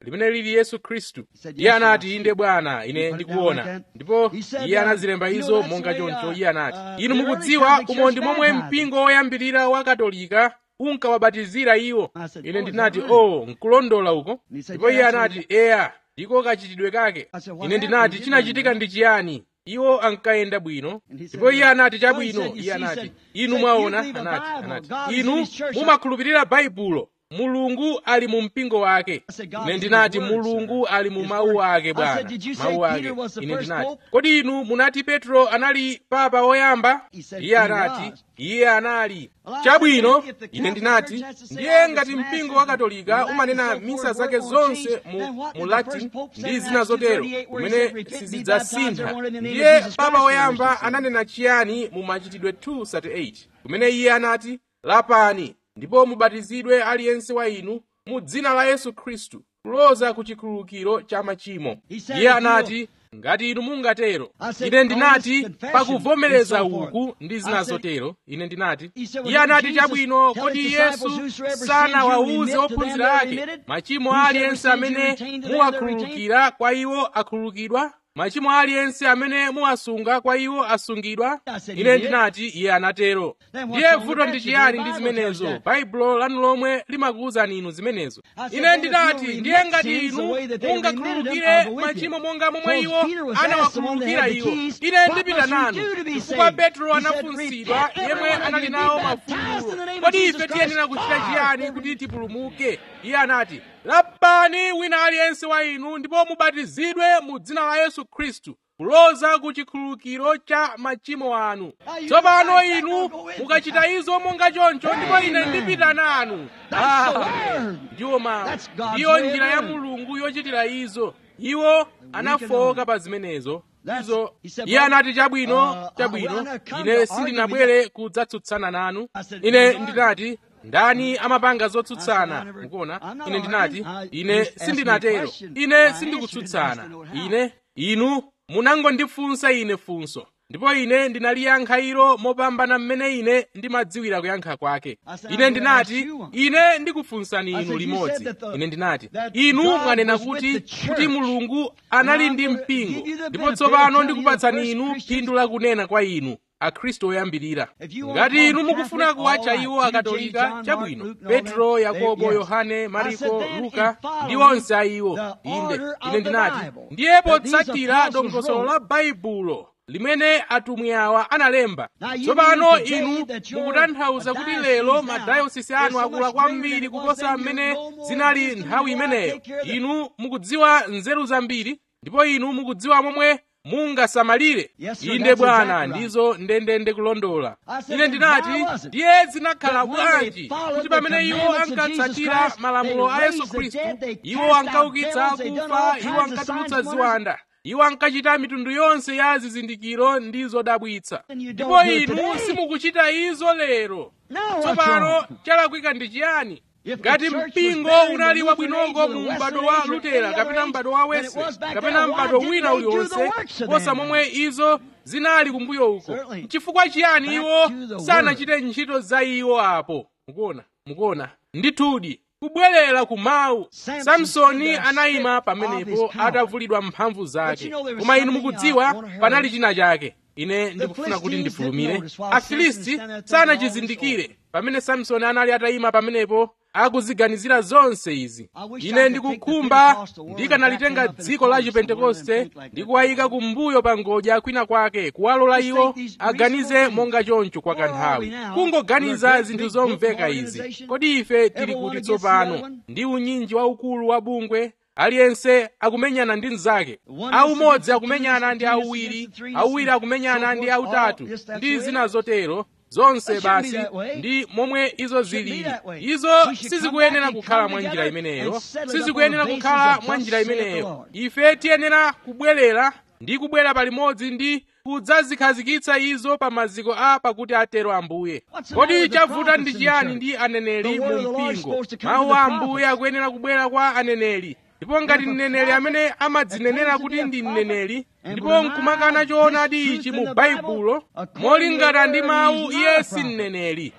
limene lili yesu khristu said, iye "Yes, anati Lord." inde bwana He ine put it down ndikuona like that. ndipo He said, iye uh, anazilemba you know, izo that's monga the way, choncho uh, iye anati uh, inu the early mukudziwa Catholic umo Church ndi momwe baptized mpingo woyambirira wa katolika unkawabatizira iwo I said, ine "Oh, ndinati is that right?" o nkulondola uko And he said, ndipo iye "Yeah, that's anati eya ndiko kachitidwe kake I said, "What ine ndinati happened? chinachitika ndi chiyani iwo ankayenda bwino And he said, ndipo iye anati "Well, chabwino he said, you iye see, he anati said, inu said, mwaona you believe the anati Bible. anati God is in inu his church." mumakhulupirira baibulo mulungu ali mu mpingo wake I said, "God ine is in ndinati his word, mulungu sir. ali mu His mawu word." ake I bwana said, "Did you say mawu ake Peter was the ine first ndinati pope?" kodi inu munati petro anali papa woyamba He said, iye "He anati was." iye anali Well, I chabwino said, if the ine Catholic ndinati Church has to say ndiye all ngati this mpingo mass wa and katolika Latin umanena and so misa forth zake won't zonse change, mu, then what mu did the latin first pope say ndi in zina Acts zotero 2:38 where he kumene said, "Repent, be baptized, sizidzasintha everyone in the name of ndiye Jesus papa Christ, woyamba for the remission of ananena chiyani mu machitidwe 238 kumene iye anati lapani ndipo mubatizidwe aliyense wa inu mu dzina la yesu khristu kuloza ku chikhululukiro cha machimo He said, iye if you- anati ngati inu mungatero I said, ine "On ndinati this confession pakuvomereza and so forth." uku ndi I zina said- zotero ine ndinati He said, well, iye anati Jesus chabwino tell kodi his yesu disciples, whosoever sins sana you wauze remit to them ophunzira they're ake remitted. machimo Whosoever aliyense sins you amene retain to them they're retained. muwakhululukira kwa iwo akhululukidwa machimo aliyense amene muwasunga kwa iwo asungidwa I said, ine he did. ndinati iye anatero Then what's ndiye wrong with vuto that? ndi The chiyani ndi Bible zimenezo tells that. baibulo lanu lomwe limakuwuzani inu zimenezo I said, ine then if ndinati you'll ndiye remit ngati sins the inu way that they remitted them, mungakhululukire I'll go with you. machimo monga momwe Because iwo Peter was asked, the one that anawakhululukira had the iwo keys, ine what ndipita must we nanu do to be chifukwa saved? petro He said, anafunsidwa "Repent, yemwe everyone of anali you, nawo be baptized in the name mafungulo of kodi Jesus ife tiyenera Christ kuchita for chiyani the kuti tipulumuke iye anati lapani wina aliyense wa inu ndipo mubatizidwe mu dzina la yesu khristu kuloza ku chikhululukiro cha machimo anu Now you tsopano decide that inu will go with mukachita izo monga choncho ndipo ine Amen. ndipita nanu That's the Ah, word. ndiwo mawu That's God's ndiyo way of njira ya doing it. mulungu yochitira izo iwo anafoka pa zimenezo That's- izo he said, iye "Well, anati chabwino uh, chabwino uh, when I come ine to sindinabwere kudzatsutsana nanu I said, ine "Lord, ndinati ndani amapanga I said, zotsutsana I never- mukuona I'm not ine ndinati arguing. I- ine you asked me a sindinatero question. I ine answered sindikutsutsana it, I know how. ine inu munangondifunsa ine funso ndipo ine ndinaliyankha ilo mopambana mmene ine ndimadziwira kuyankha kwake I said, ine I'm gonna ndinati ask you one. ine ndikufunsani I inu said, you limodzi said that the- ine ndinati that inu God mwanena was with kuti the church. kuti mulungu anali Now I'm ndi gonna mpingo give you the ndipo benefit tsopano of telling ndikupatsani you the inu first phindu lakunena kwa inu akhristu oyambirira If you want ngati to inu call mukufuna Catholic, kuwatcha all right. iwo You, akatolika James, John, chabwino Mark, Luke, and all petro them, yakobo they- yes. yohane I mariko said then, luka in following ndi onse a iwo the inde order of ine the ndinati Bible, ndiye that these potsatira apostles dongosolo wrote, la baibulo limene atumwi awa analemba Now you tsopano mean today inu that your mukutanthauza kuti diocese lero now madayosisi is anu so akula much kwambiri greater than it kuposa was then, mmene you're no more zinali wisdom, nthawi you know how to imeneyo take care of the- inu mukudziwa nzeru zambiri ndipo inu mukudziwa momwe mungasamalire Yes, sir, inde that's bwana exactly right. ndizo ndendende kulondola I said, ine then ndinati why was it ndiye zinakhala that when they bwanji followed kuti the pamene iwo commandments of ankatsatira Jesus Christ, malamulo a they yesu raised the khristu dead, they iwo cast out ankaukitsa devils, they done all akufa kinds iwo of ankatulutsa signs and ziwanda iwo ankachita mitundu yonse ya zizindikiro ndi zodabwitsa And you ndipo don't do it inu today. simukuchita izo lero No, what's tsopano wrong? chalakwika ndi chiyani If the ngati church was mpingo better in unali the wabwinongo Lutheran age mu or the m'bado Wesleyan wa age or lutera any kapena other m'bado wa age than it wesley was back kapena then, why m'bado didn't wina they do the uliwonse works of posa them? momwe izo zinali kumbuyo uko Certainly. chifukwa chiyani Back iwo to the sanachite ntchito za iwo apo mukuona mukuona ndithudi kubwerera ku mawu Samson samsoni stood there anayima stripped of pamenepo his power. atavulidwa mphamvu But zake you know there was koma inu something, mukudziwa uh, I wanna panali hurry. china chake ine ndikufuna kuti Philistines ndifulumire didn't notice while Samson afilisti was standing there taking all this sanachizindikire pamene samsoni anali atayima pamenepo akuziganizira zonse izi I wish I ine could ndikukhumba take the Pentecostal world ndikanalitenga and back them up in dziko a la corner somewhere chipentekoste and think like ndi that. kuwayika kumbuyo pa ngodya kwina kwake kuwalola Just iwo think these aganize reasonable monga choncho kwa Where are we kanthawi now? We're kungoganiza a great zinthu big zomveka book izi organization. kodi ife tili Everyone kuti against the other tsopano one. ndi unyinji waukulu wa bungwe aliyense akumenyana ndi mnzake one aumodzi against the akumenyana two, ndi the two awiri against the three, awiri so akumenyana ndi forth, autatu all- yes, that's ndi the way zina it is. zotero zonse It shouldn't be basi that way. ndi momwe izo Shouldn't be zilili that way. izo We should come sizikuyenera back and kukhala come mwa njira together imeneyo and settle it up on sizikuyenera the basis kukhala of mwa thus njira saith the imeneyo Lord. ife tiyenera kubwerera ndi kubwera palimodzi ndi kudzazikhazikitsa izo pa maziko a pakuti atero ambuye What's the matter kodi with the chavuta prophets ndi in the chiyani church? ndi aneneri The word mu of the Lord is mpingo supposed to come to mawu the a prophets. ambuye akuyenera kubwera kwa aneneri ndipo ngati if a mneneri prophet amene amadzinenera claims to kuti be a ndi prophet mneneri and ndipo denies nkumakana this choonadi truth ichi in mu the baibulo Bible, according to molingana the ndi word, mawu he's iye not a si prophet. mneneri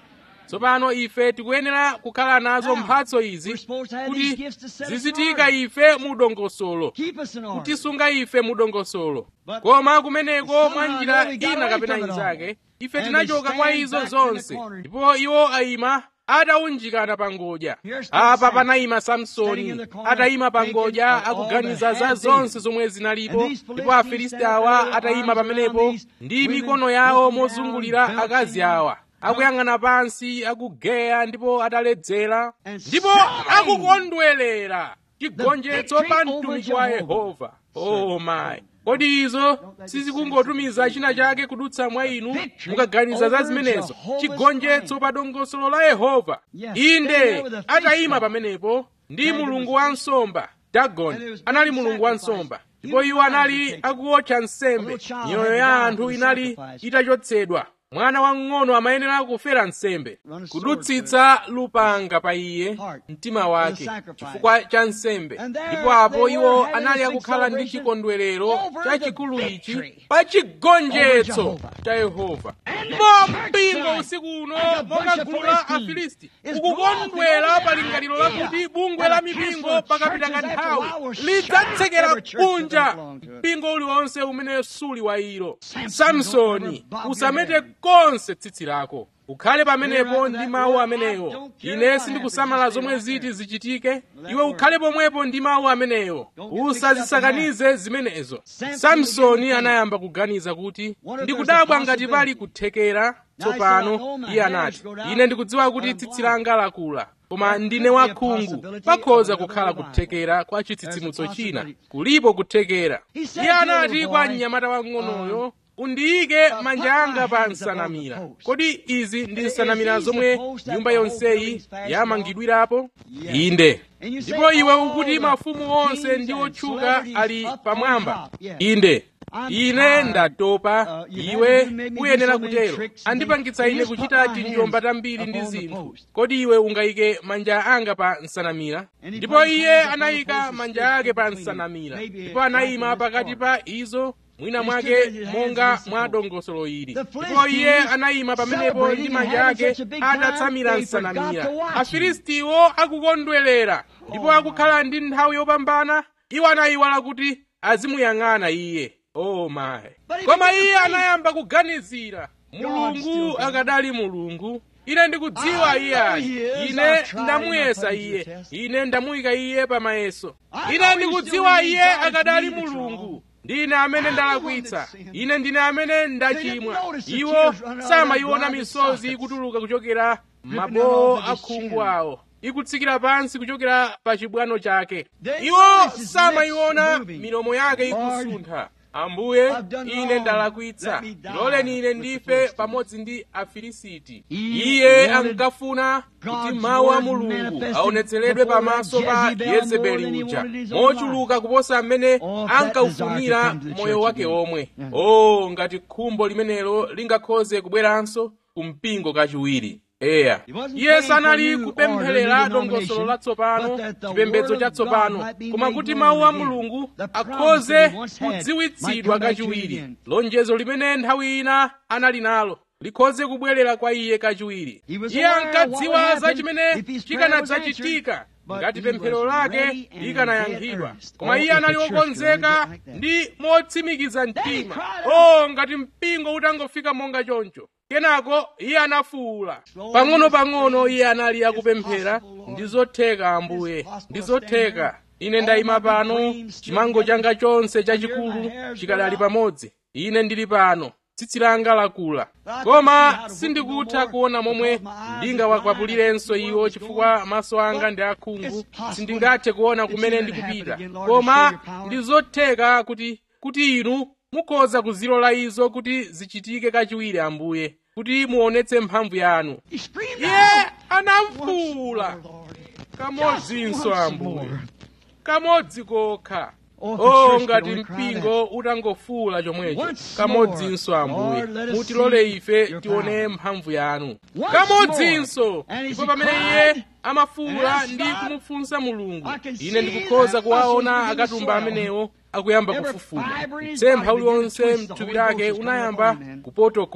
tsopano ife tikuyenera kukhala nazo Now, mphatso izi we're supposed to have these kuti gifts to set us zizitika in ife mu dongosolo Keep us in order. kutisunga ife mu dongosolo But koma kumeneko somehow mwa or njira another we got ina away kapena from it all. inzake ife And tinachoka they kwa stand izo back in the zonse corner. ndipo iwo ayima ataunjikana pangodya Here's apa Samson, panayima standing samsoni in the corner, atayima thinking pangodya of all akuganiza that za had zonse been. zomwe zinalipo And these ndipo Philistines afilisti stand awa there, atayima arms pamenepo around these ndi women, mikono yawo looking down, mozungulira belching, akazi awa akuyang'ana pansi akugeya ndipo ataledzera And ndipo celebrating akukondwerera chigonjetso victory pa over mtumiki wa Jehovah. yehova oh my kodi izo sizikungotumiza china chake kudutsa mwa inu Victory mukaganiza za over zimenezo Jehovah's chigonjetso plan. pa dongosolo la yehova Yes, stand inde there with a face atayima down. pamenepo ndi Dagon mulungu was- wa nsomba And dagoni there was anali great mulungu wa sacrifice. nsomba ndipo Human iwo anali lives were taken. akuwotcha nsembe A little child miyoyo had to ya die anthu for the inali sacrifice. itachotsedwa mwana wamng'ono amayenera kufera nsembe Run a sword kudutsitsa lupanga pa iye Heart. mtima For the wake sacrifice. chifukwa cha nsembe And there ndipo apo they iwo were having anali this big akukhala ndi celebration chikondwerero over the chachikulu ichi victory pa chigonjetso Jehovah. cha yehova And the mo church mpingo tonight, usiku uno like a bunch monga of gulu la Philistines, afilisti is ukukondwera glorying pa over lingaliro the idea lakuti bungwe that la a mipingo council of pakapita churches after a kanthawi while will shut lidzatsekera every church that don't kunja belong to it. mpingo uliwonse umene suli wa ilo Samson, samsoni don't ever bob your usamete head. konse tsitsi lako ukhale pamenepo Remember ndi that mawu word, amenewo I don't care ine what sindikusamala happens, zomwe you stay ziti right zichitike that iwe word. ukhale pomwepo ndi mawu amenewo Don't get mixed up in usazisakanize zimenezo Samson samsoni began to anayamba kuganiza kuti Wonder if there's ndikudabwa a ngati pali possibility. kuthekera Now he said, I tsopano know my iye hairs anati go down, ine ndikudziwa kuti but I'm tsitsi blind. langa lakula koma There ndine could be a wakhungu possibility pakhoza of another kukhala revival. kuthekera kwa There's chitsitsimutso a china possibility. kulipo kuthekera He said iye to the anati little kwa boy, mnyamata wang'onoyo uh, undiyike uh, manja put anga my pa hands upon the nsanamira post. kodi izi ndi Is nsanamira these the zomwe post that nyumba the whole yonseyi building's fashioned yamangidwirapo Yes. inde And you say, ndipo iwe all ukuti the mafumu onse kings ndi and otchuka celebrities ali up on pamwamba top. Yes. inde I'm ine tired. ndatopa Uh, you iwe haven't made me do uyenera so many kutero tricks and andipangitsa things. ine You just kuchita put my tinjomba hands tambiri ndi upon the zinthu post. kodi iwe ungayike manja anga pa nsanamira And he ndipo put his iye hands upon the anayika post and manja stood ake pa between them. nsanamira Maybe ndipo right anayima in this pakati part. pa izo mwina He mwake stood with his hands monga against the mwa post. dongosolo ili The ndipo Philistines iye anayima pamenepo ndi celebrating manja and having ake such a big time, atatsamira they forgot nsanamira to watch him. afilistiwo akukondwerera ndipo akukhala ndi nthawi yopambana iwo anayiwala kuti azimuyang'ana iye oh my But he koma began to iye think, anayamba kuganizira still mulungu God. akadali mulungu ine ndikudziwa I iye know ayi he is. ine I've tried ndamuyesa him. I put him iye to the test. ine ndamuyika iye pamayeso I ine know he ndikudziwa still iye needs God akadali for me to mulungu draw. ndine amene I'm the one ndalakwitsa that sinned. ine ndine amene ndachimwa They didn't notice the iwo tears running out of samayiona their misozi sockets. kutuluka kuchokera Dripping mabowo down off of his akhungu chin. awo ikutsikira pansi kuchokera pa chibwano chake They iwo notice his samayiona lips moving. milomo yake Lord, ikusuntha ambuye I've done ine wrong. ndalakwitsa Let me die loleni ine with the ndife Philistines. pamodzi ndi afilisiti He iye wanted ankafuna kuti God's mawu a word mulungu manifested aonetseredwe before pamaso that pa Jezebel yezebeli more than he uja wanted his own mochuluka kuposa mmene Oh, if that ankaufunira desire could come to the moyo church wake again. omwe Yeah. o ngati khumbo limenelo lingakhoze kubweranso kumpingo kachiwiri eya He wasn't iye praying for sanali new kupempherera order, new dongosolo denomination, latsopano but that the chipembedzo word of chatsopano God might be koma made kuti known mawu a again. mulungu The promise akhoze that he once had kudziwitsidwa might come back to him kachiwiri again. lonjezo limene nthawi ina anali nalo likhoze kubwerera kwa iye kachiwiri He was iye aware of what would ankadziwa za happen chimene if his prayer was chikanadzachitika answered, but ngati he pemphero was lake ready and likanayankhidwa in earnest. koma Oh, iye if the anali church wokonzeka could only get like that. ndi motsimikiza he mtima cried o ngati mpingo utangofika monga choncho kenako iye anafuwula pang'ono-pang'ono iye anali akupemphera ndi zotheka ambuye ndi zotheka ine ndayima pano chimango changa chonse chachikulu chikadali pamodzi ine ndili pano tsitsi langa lakula koma sindikutha kuona momwe ndingawakwapulirenso iwo chifukwa maso anga ndi akhungu sindingathe kuona kumene ndikupita koma ndi zotheka kuti kuti inu mukhoza kuzilola izo kuti zichitike kachiwiri ambuye kuti muonetse mphamvu yanu He screamed iye out. anafuwula Once more, Lord. kamodzinso Just once ambuye more. kamodzi kokha Oh, if the o church ngati could only cry mpingo utangofuwula chomwecho Once kamodzinso more, ambuye Lord, let us mutilole see ife your tione power. mphamvu yanu Once kamodzinso more. And as ndipo he pamene cried, iye amafuwula and asked ndi God, kumufunsa mulungu I can ine see ndikukhoza that kuwaona muscles in the akatumba soil. amenewo akuyamba Every kufufuma fiber in his mtsempha body began to uliwonse twist, the mthupi Holy Ghost lake was coming unayamba upon him. kupotokola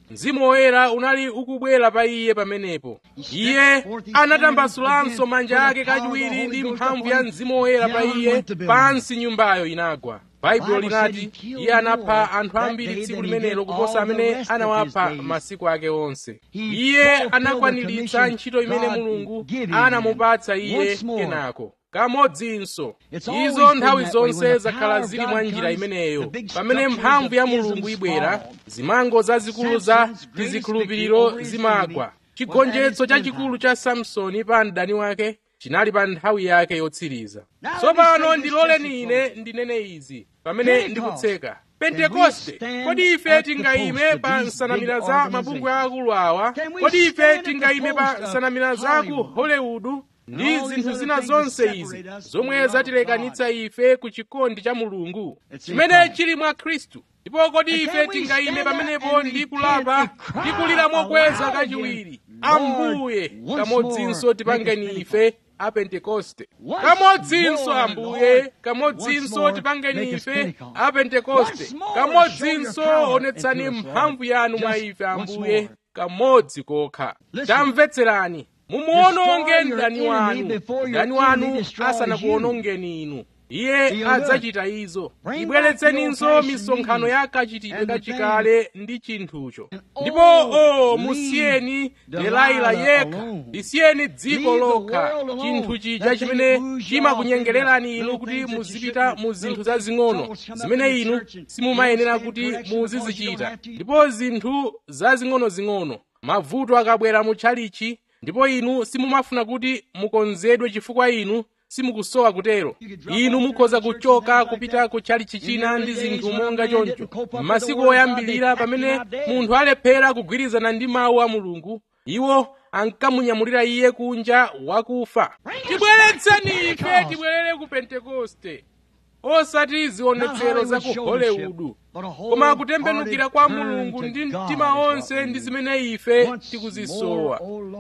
mzimu woyera unali ukubwera pa iye pamenepo iye anatambasulanso manja ake kachiwiri ndi mphamvu ya mzimu woyera pa iye pansi nyumbayo inagwa baibulo linati iye anapha anthu ambiri tsiku limenelo kuposa amene anawapha masiku ake onse iye anakwaniritsa ntchito imene mulungu anamupatsa iye kenako kamodzinso izo nthawi zonse zakhala zili mwa njira imeneyo pamene mphamvu ya mulungu ibwera zimango zazikulu za tizikhulupiriro zimagwa chigonjetso chachikulu cha samsoni pa mdani wake chinali pa nthawi yake yotsiriza tsopano ndiloleni ine ndinene izi pamene ndikutseka pentekoste kodi ife tingayime pa nsanamira za mabungwe akulu awa kodi ife tingayime pa nsanamira za ku hollywood ndi zinthu zina zonse izi zomwe zatilekanitsa ife ku chikondi cha mulungu chimene chili mwa khristu ndipo kodi ife tingayime pamenepo ndi kulapa ndi kulira mokweza kachiwiri ambuye kamodzinso tipangeni ife a pentekoste kamodzinso ambuye kamodzinso tipangeni ife a pentekoste kamodzinso onetsani mphamvu yanu mwa ife ambuye kamodzi kokha tamvetserani mumuwononge mdani wanu mdani wanu asanakuwonongeni inu iye adzachita izo ibweretseninso misonkhano ya kachitidwe kachikale ndi chinthucho ndipo o musiyeni delaila yekha lisiyeni dziko lokha chinthu chija chimene chimakunyengererani inu kuti muzipita mu zinthu zazing'ono zimene inu simumayenera kuti muzizichita ndipo zinthu zazing'onozing'ono mavuto akabwera mu tchalichi ndipo inu simumafuna kuti mukonzedwe chifukwa inu simukusowa kutero inu mukhoza kuchoka kupita ku tchalichi china ndi zinthu monga choncho m'masiku oyambirira pamene munthu alephera kugwirizana ndi mawu a mulungu iwo ankamunyamulira iye kunja wakufa tibweretseni ife tibwerere ku pentekoste osati zionetsero za ku hollywood koma kutembenukira kwa mulungu ndi mtima onse ndi zimene ife tikuzisowa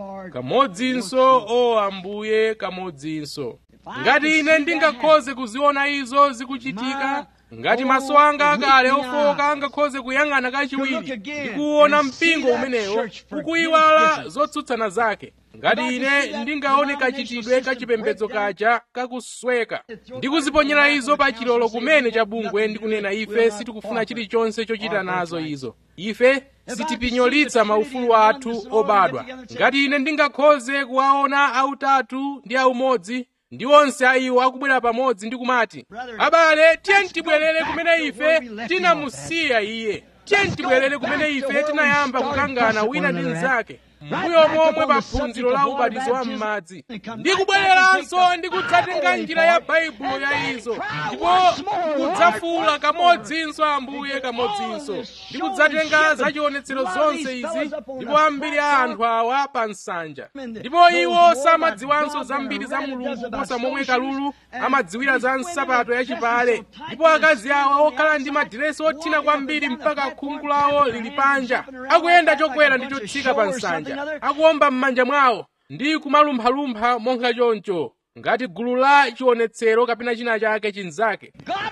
kamodzinso o ambuye kamodzinso ngati ine ndingakhoze kuziona izo zikuchitika ngati maso anga akale ofoka angakhoze kuyang'ana kachiwiri ndi kuwona mpingo umenewo ukuyiwala zotsutsana zake ngati ine ndingaone kachitidwe kachipembedzo kaja kakusweka ndi kuziponyera izo pa chilolo kumene cha bungwe ndi kunena ife sitikufuna chilichonse chochita nazo izo ife sitipinyolitsa maufulu athu obadwa ngati ine ndingakhoze kuwaona autatu ndi aumodzi ndi onse a iwo akubwera pamodzi ndi kumati abale tiyeni tibwerere kumene ife tinamusiya iye tiyeni tibwerere kumene ife tinayamba kukangana wina ndi mnzake mbuyo momwe pa phunziro la ubatizo wa m'madzi ndi kubwereranso ndi kudzatenga njira ya baibulo ya izo ndipo kudzafuula kamodzinso ambuye kamodzinso ndi kudzatenga zachionetsero zonse izi ndipo ambiri a anthu awa pa nsanja ndipo iwo samadziwanso zambiri za mulungu kuposa momwe kalulu amadziwira za nsapato yachipale ndipo akazi awa okhala ndi madiresi othina kwambiri mpaka khungu lawo lili panja akuyenda chokwera ndi chotsika pa nsanja akuwomba m'manja mwawo ndi kumalumphalumpha monga choncho ngati gulu la chionetsero kapena china chake chinzake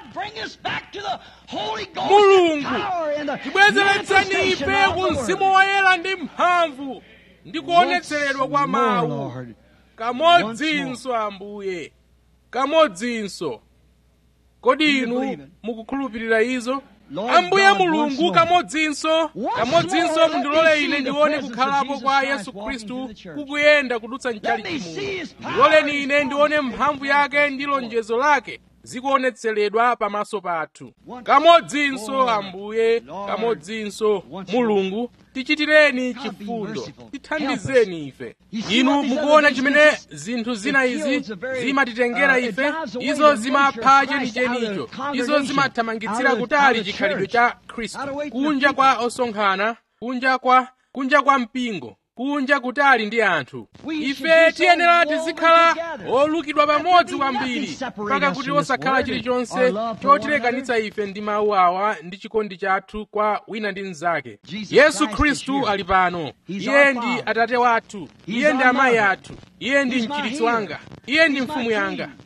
mulungu tibwezeretseni ife ku mzimu woyera ndi mphamvu ndi kuonetseredwa kwa mawu kamodzinso ambuye kamodzinso kodi inu mukukhulupirira izo ambuye mulungu kamodzinso kamodzinso mundilole ine ndione kukhalapo kwa yesu khristu kukuyenda kudutsa mchalichi muno ndiloleni ine ndione mphamvu yake ndi lonjezo lake zikuonetseredwa pamaso pathu kamodzinso ambuye kamodzinso mulungu tichitireni chifundo tithandizeni ife inu mukuona chimene zinthu zina izi zimatitengera ife izo zimapha chenichenicho izo zimathamangitsira kutali chikhalidwe cha khristu kunja kwa osonkhana kunja kwa kunja kwa mpingo kunja kutali ndi anthu ife tiyenera tizikhala olukidwa pamodzi kwambiri mpaka kuti osakhala chilichonse chotilekanitsa ife ndi mawu awa ndi chikondi chathu kwa wina ndi mnzake yesu khristu ali pano iye ndi atate wathu iye ndi amayi athu iye ndi mchiritsi wanga iye ndi mfumu yanga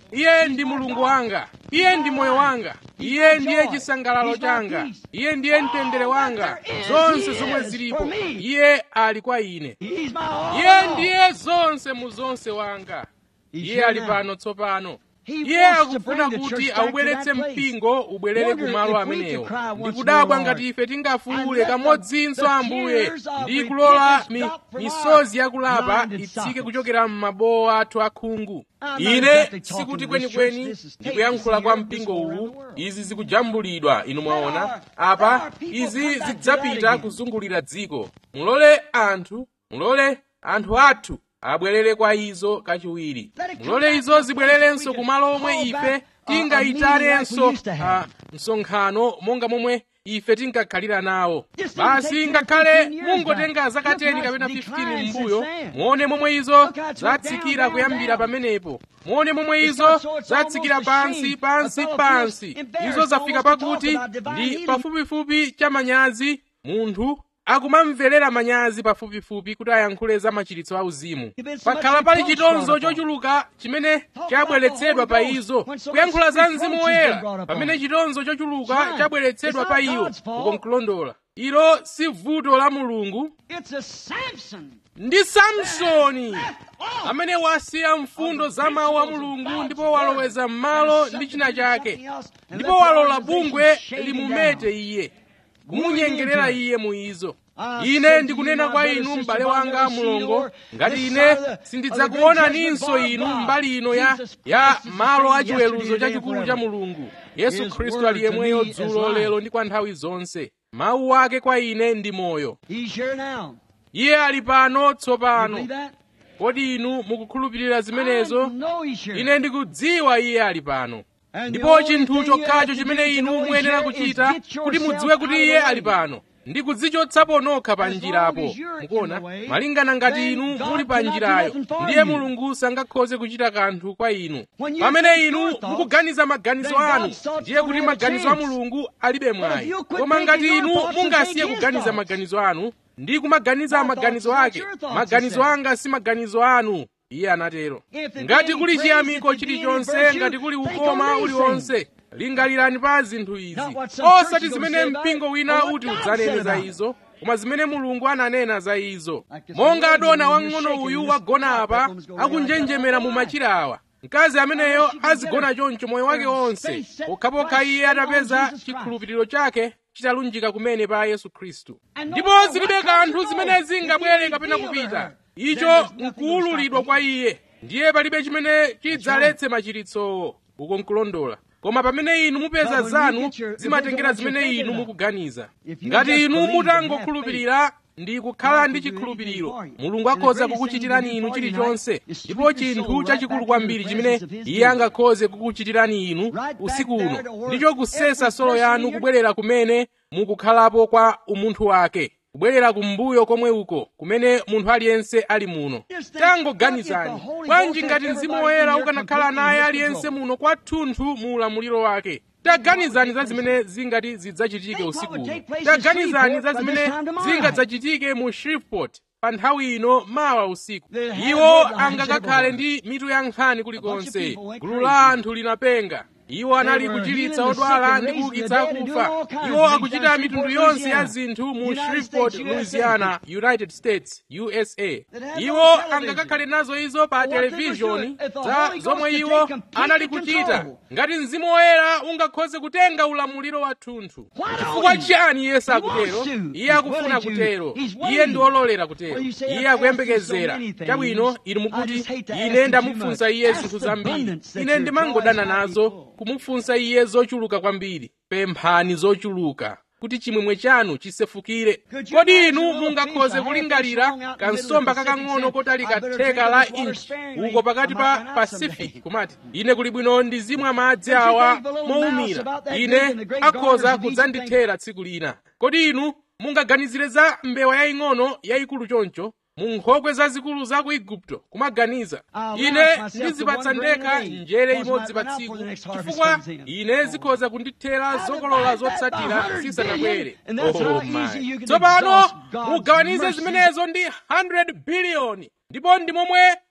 iye ndi mulungu wanga iye ndi moyo wanga iye ndiye chisangalalo changa iye ndiye mtendere wanga zonse zomwe zilipo iye ali kwa ine He's my all. iye ndiye zonse mu zonse wanga iye ali pano tsopano iye akufuna kuti aubweretse mpingo ubwerere kumalo amenewo ndikudabwa ngati ife tingafuwule kamodzinso ambuye ndi kulola mi, misozi yakulapa itsike kuchokera m'mabowo athu akhungu ine sikuti kwenikweni ndikuyankhula kwa mpingo uwu izi zikujambulidwa inu mwaona apa izi zidzapita kuzungulira dziko mulole anthu mulole anthu athu abwerere kwa izo kachiwiri mulole izo zibwererenso kumalo omwe ife tingayitarenso ah, msonkhano monga momwe ife tinkakhalira nawo basi ngakhale mungotenga zaka 10 kapena 15 m'mbuyo muone momwe izo zatsikira kuyambira pamenepo muone momwe izo zatsikira pansi pansi pansi izo zafika pakuti ndi pafupifupi cha manyazi munthu akumamverera manyazi pafupifupi kuti ayankhule za machiritso auzimu pakhala pali chitonzo chochuluka chimene chabweretsedwa pa izo kuyankhula za mzimu woyera pamene chitonzo chochuluka chabweretsedwa pa iwo ukonkulondola ilo si vuto la mulungu It's a Samson. ndi samsoni amene wasiya mfundo za mawu a mulungu ndipo waloweza m'malo ndi china chake ndipo walola bungwe limumete iye kumunyengerera iye mu izo ine ndikunena kwa inu m'bale wanga mulongo ngati ine sindidzakuonaninso inu mbali ino ya, ya malo achiweruzo chachikulu cha mulungu yesu khristu ali yemweyo dzulo lero ndi kwa nthawi zonse mawu ake kwa ine ndi moyo He's here now. iye ali pano You tsopano believe that? kodi inu mukukhulupirira zimenezo I know he's here. ine ndikudziwa iye ali pano And the ndipo only chinthu thing you chokhacho have to do chimene to inu know he's muyenera here is kuchita get kuti yourself mudziwe out kuti of the iye way. ali pano ndi kudzichotsapo nokha pa As long njirapo as you're in mukuona the way, malingana ngati then inu God muli pa cannot do njirayo nothing for ndiye you. mulungu sangakhoze kuchita kanthu kwa inu When you pamene think inu your thoughts, mukuganiza maganizo then anu God's thoughts ndiye don't kuti have a maganizo a chance. mulungu alibe mwayi you quit koma ngati thinking your inu thoughts and mungasiye think his kuganiza thoughts. maganizo anu ndi kumaganiza My maganizo thoughts are ake not your thoughts, maganizo he said. anga si maganizo anu iye anatero If there ngati be any kuli praise, chiyamiko if there be any chilichonse virtue, ngati kuli think ukoma on these uliwonse lingalirani pa zinthu izi Not what some osati church is zimene gonna say about mpingo it, wina or what uti God udzanene said za about it. izo koma zimene mulungu ananena za izo Like this monga lady adona when you're wang'ono shaking uyu this wagona top, apa that woman's gonna akunjenjemera mu realize machira awa mkazi ameneyo Unless she can azigona get her- choncho moyo wake her wonse face set pokhapokha right iye on atapeza Jesus Christ. chikhulupiriro chake chitalunjika kumene pa yesu khristu And no ndipo matter zilibe what kanthu comes or zimene goes, zingabwere if he kapena revealed kupita her, icho then there's nothing nkuwululidwa gonna kwa iye ndiye palibe chimene chidzaletse machiritsowo uko nkulondola koma pamene inu mupeza But when you zanu get your- zimatengera if you get what zimene you're inu thinking mukuganiza If you ngati just inu believe and mutangokhulupirira ndi kukhala God ndi can do chikhulupiriro anything for you. mulungu And the akhoza greatest kukuchitirani thing he inu can do for you chilichonse tonight is ndipo sweep your chinthu soul chachikulu right back kwambiri into the chimene presence of his iye people. angakhoze kukuchitirani inu back usiku there uno to where ndicho kusesa every solo person yanu in your- kubwerera kumene mukukhalapo kwa umunthu wake kubwerera kumbuyo komwe uko kumene munthu aliyense ali muno Just think, tangoganizani what if the Holy bwanji Ghost ngati had mzimu everybody woyera in here ukanakhala completely naye in his aliyense control? muno kwathunthu mu ulamuliro wake taganizani za zimene zingati zidzachitike Think what usiku would uno take place in taganizani Shreveport za by zimene this time tomorrow zingadzachitike mu shreveport pa nthawi ino mawa usiku They'll have iwo headlines angakakhale everywhere. ndi mitu ya nkhani A kulikonse bunch of people went gulu crazy. la anthu linapenga iwo anali They were kuchiritsa healing the odwala sick and ndi raising kuukitsa the dead and akufa doing all kinds iwo of things akuchita down in mitundu Shreveport, yonse ya Louisiana. zinthu mu United shreveport States, USA. louisiana united states usa That had iwo no television. angakakhale nazo izo pa What they were televishoni doing, if the za Holy Ghost zomwe could iwo take complete anali kuchita control. ngati mzimu woyera ungakhoze kutenga ulamuliro wathunthu Why don't chifukwa he? chiyani yesu He akutero wants to. iye He's akufuna willing to. kutero He's iye willing. ndi ololera kutero Well, you say, iye I've asked akuyembekezera you so many things. chabwino inu I mukuti just hate to ask ine you ndamufunsa too iye much. zinthu Ask the zambiri abundance that ine your ndimangodana joys might be nazo full. kumufunsa iye zochuluka kwambiri pemphani zochuluka kuti chimwemwe chanu chisefukire Could you kodi imagine inu a little mungakhoze piece of kulingalira half-inch long out in the middle kansomba of the Pacific kakang'ono saying, kotali "I better katheka drink la this water inchi sparingly. uko pakati I pa might run out pacific someday." kumati ine kuli bwino ndizimwa madzi Could you awa think of a little mouse moumira about that big ine in the great akhoza gardens of Egypt kudzandithera tsiku lina kodi inu mungaganizire za mbewa yaying'ono yayikulu choncho mu nkhokwe zazikulu za ku igupto kumaganiza I'll ine laugh myself ndizipatsa to one grain ndekha a day, njere because imodzi might pa run out tsiku for the next harvest chifukwa comes in. ine zikhoza kundithera How zokolola divide that by zotsatira 100 zisanabwere billion, and that's how Oh easy my. you can tsopano exhaust God's mugawanize mercy. zimenezo ndi 100 biliyoni ndipo ndi momwe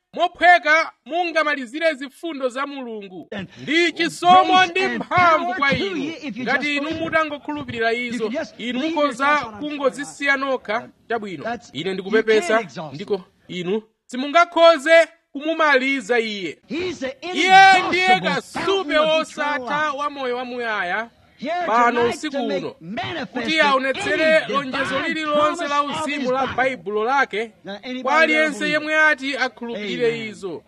mophweka mungamalizire zifundo za mulungu ndi chisomo ndi mphamvu kwa inu ngati inu mutangokhulupirira izo inu mukhoza kungozisiya nokha chabwino ine ndikupepesa ndiko inu simungakhoze kumumaliza iye iye ndiye kasupe wosatha wa moyo wamuyaya pano usiku uno kuti aonetsere lonjezo lililonse la uzimu la baibulo lake kwa aliyense yemwe ati akhulupirire izo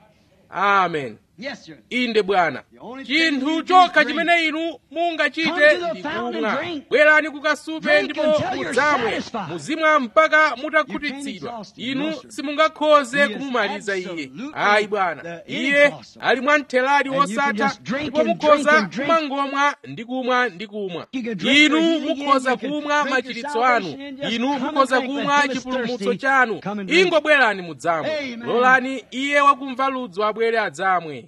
amen inde bwana chinthu chokha chimene inu mungachite ndi kumwa bwerani kukasupe ndipo mudzamwe muzimwa mpaka mutakhutitsidwa inu simungakhoze kumumaliza iye ayi bwana iye ali mwamtheladi wosatha ndipo mukhoza kumangomwa ndi kumwa ndi kumwa inu mukhoza kumwa machiritso anu inu mukhoza kumwa chipulumutso chanu ingobwerani mudzamwe lolani iye wakumva ludzu abwere adzamwe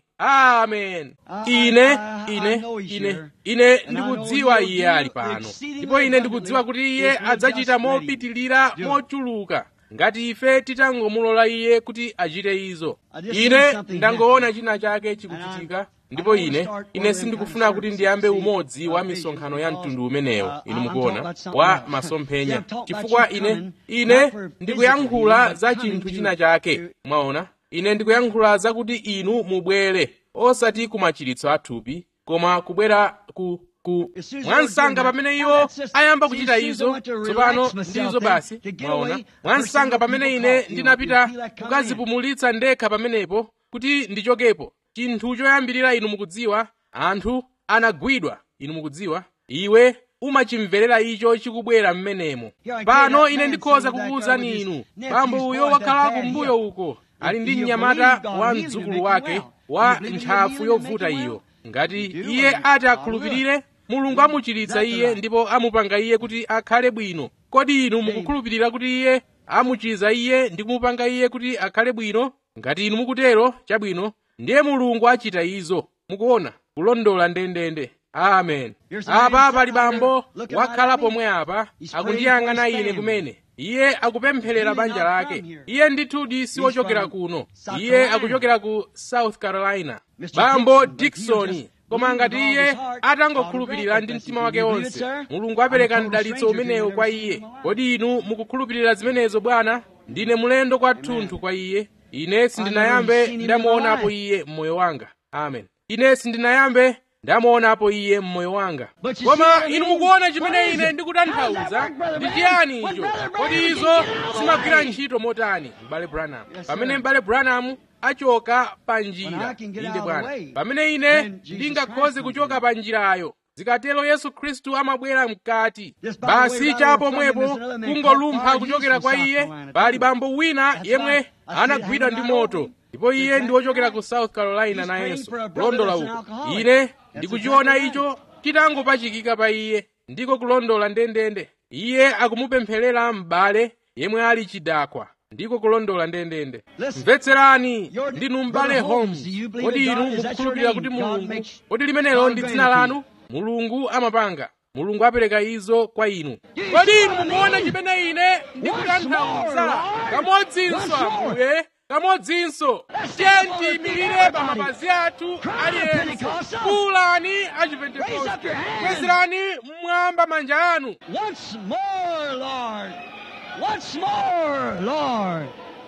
amen ine ine ine ine ndikudziwa iye ali pano ndipo ine ndikudziwa kuti iye adzachita mopitilira mochuluka ngati ife titangomulola iye kuti achite izo ine ndangoona china chake chikuchitika ndipo ine ine sindikufuna kuti ndiyambe umodzi wa misonkhano ya mtundu umenewo inu mukuona wa masomphenya chifukwa ine ine ndikuyankhula za chinthu china chake mwaona ine ndikuyankhula zakuti inu mubwere osati kumachiritso athupi koma kubwera ku ku mwansanga pamene iwo ayamba kuchita izo tsopano ndizo basi mwaona mwansanga pamene ine ndinapita kukazipumulitsa ndekha pamenepo kuti ndichokepo chinthu choyambirira inu mukudziwa anthu anagwidwa inu mukudziwa iwe umachimverera icho chikubwera mmenemo pano ine ndikhoza kukuwuzani inu bambo uyo wakhala kumbuyo uko ali ndi mnyamata wa mdzukulu wake wa ntchafu yovuta iyo ngati iye ati akhulupirire mulungu amuchiritsa iye ndipo amupanga iye kuti akhale bwino kodi inu mukukhulupirira kuti iye amuchiza iye ndi kumupanga iye kuti akhale bwino ngati inu mukutero chabwino ndiye mulungu achita izo mukuona kulondola ndendende amen apa pali bambo wakhala pomwe apa akundiyang'ana ine kumene iye akupempherera banja lake iye ndithudi siwochokera kuno iye akuchokera ku south carolina bambo diksoni koma ngati iye atangokhulupirira ndi mtima wake wonse mulungu apereka mdalitso umenewo kwa iye kodi inu mukukhulupirira zimenezo bwana ndine mulendo kwathunthu kwa iye ine sindinayambe ndamuonapo iye mmoyo wanga amen ine sindinayambe ndamuonapo iye mmoyo wanga koma inu mukuona chimene ine ndikutanthauza ndi chiyani icho kodi izo zimagwira ntchito motani m'bale branham pamene m'bale branham achoka pa njira inde bwana pamene ine ndingakhoze kuchoka pa njirayo zikatero yesu khristu amabwera mkati basi chapomwepo kungolumpha kuchokera kwa iye pali bambo wina yemwe anagwidwa ndi moto ndipo iye ndi wochokera ku south carolina nayenso kulondola uko ine ndikuchiona icho chitangopachikika pa iye ndiko kulondola ndendende iye akumupempherera m'bale yemwe ali chidakwa ndiko kulondola ndendende mvetserani ndinu m'bale holmes kodi inu mukukhulupirira kuti mulungu kodi limenelo ndi dzina lanu mulungu amapanga mulungu apereka izo kwa inu kodi inu mukuona chimene ine ndikutanthauza kamodzinso ambuye kamodzinso tiye tiyimirire pa mapazi athu aliyense kulani achipentekoste kwezerani mmwamba manja anu Once more, Lord. Once more, Lord.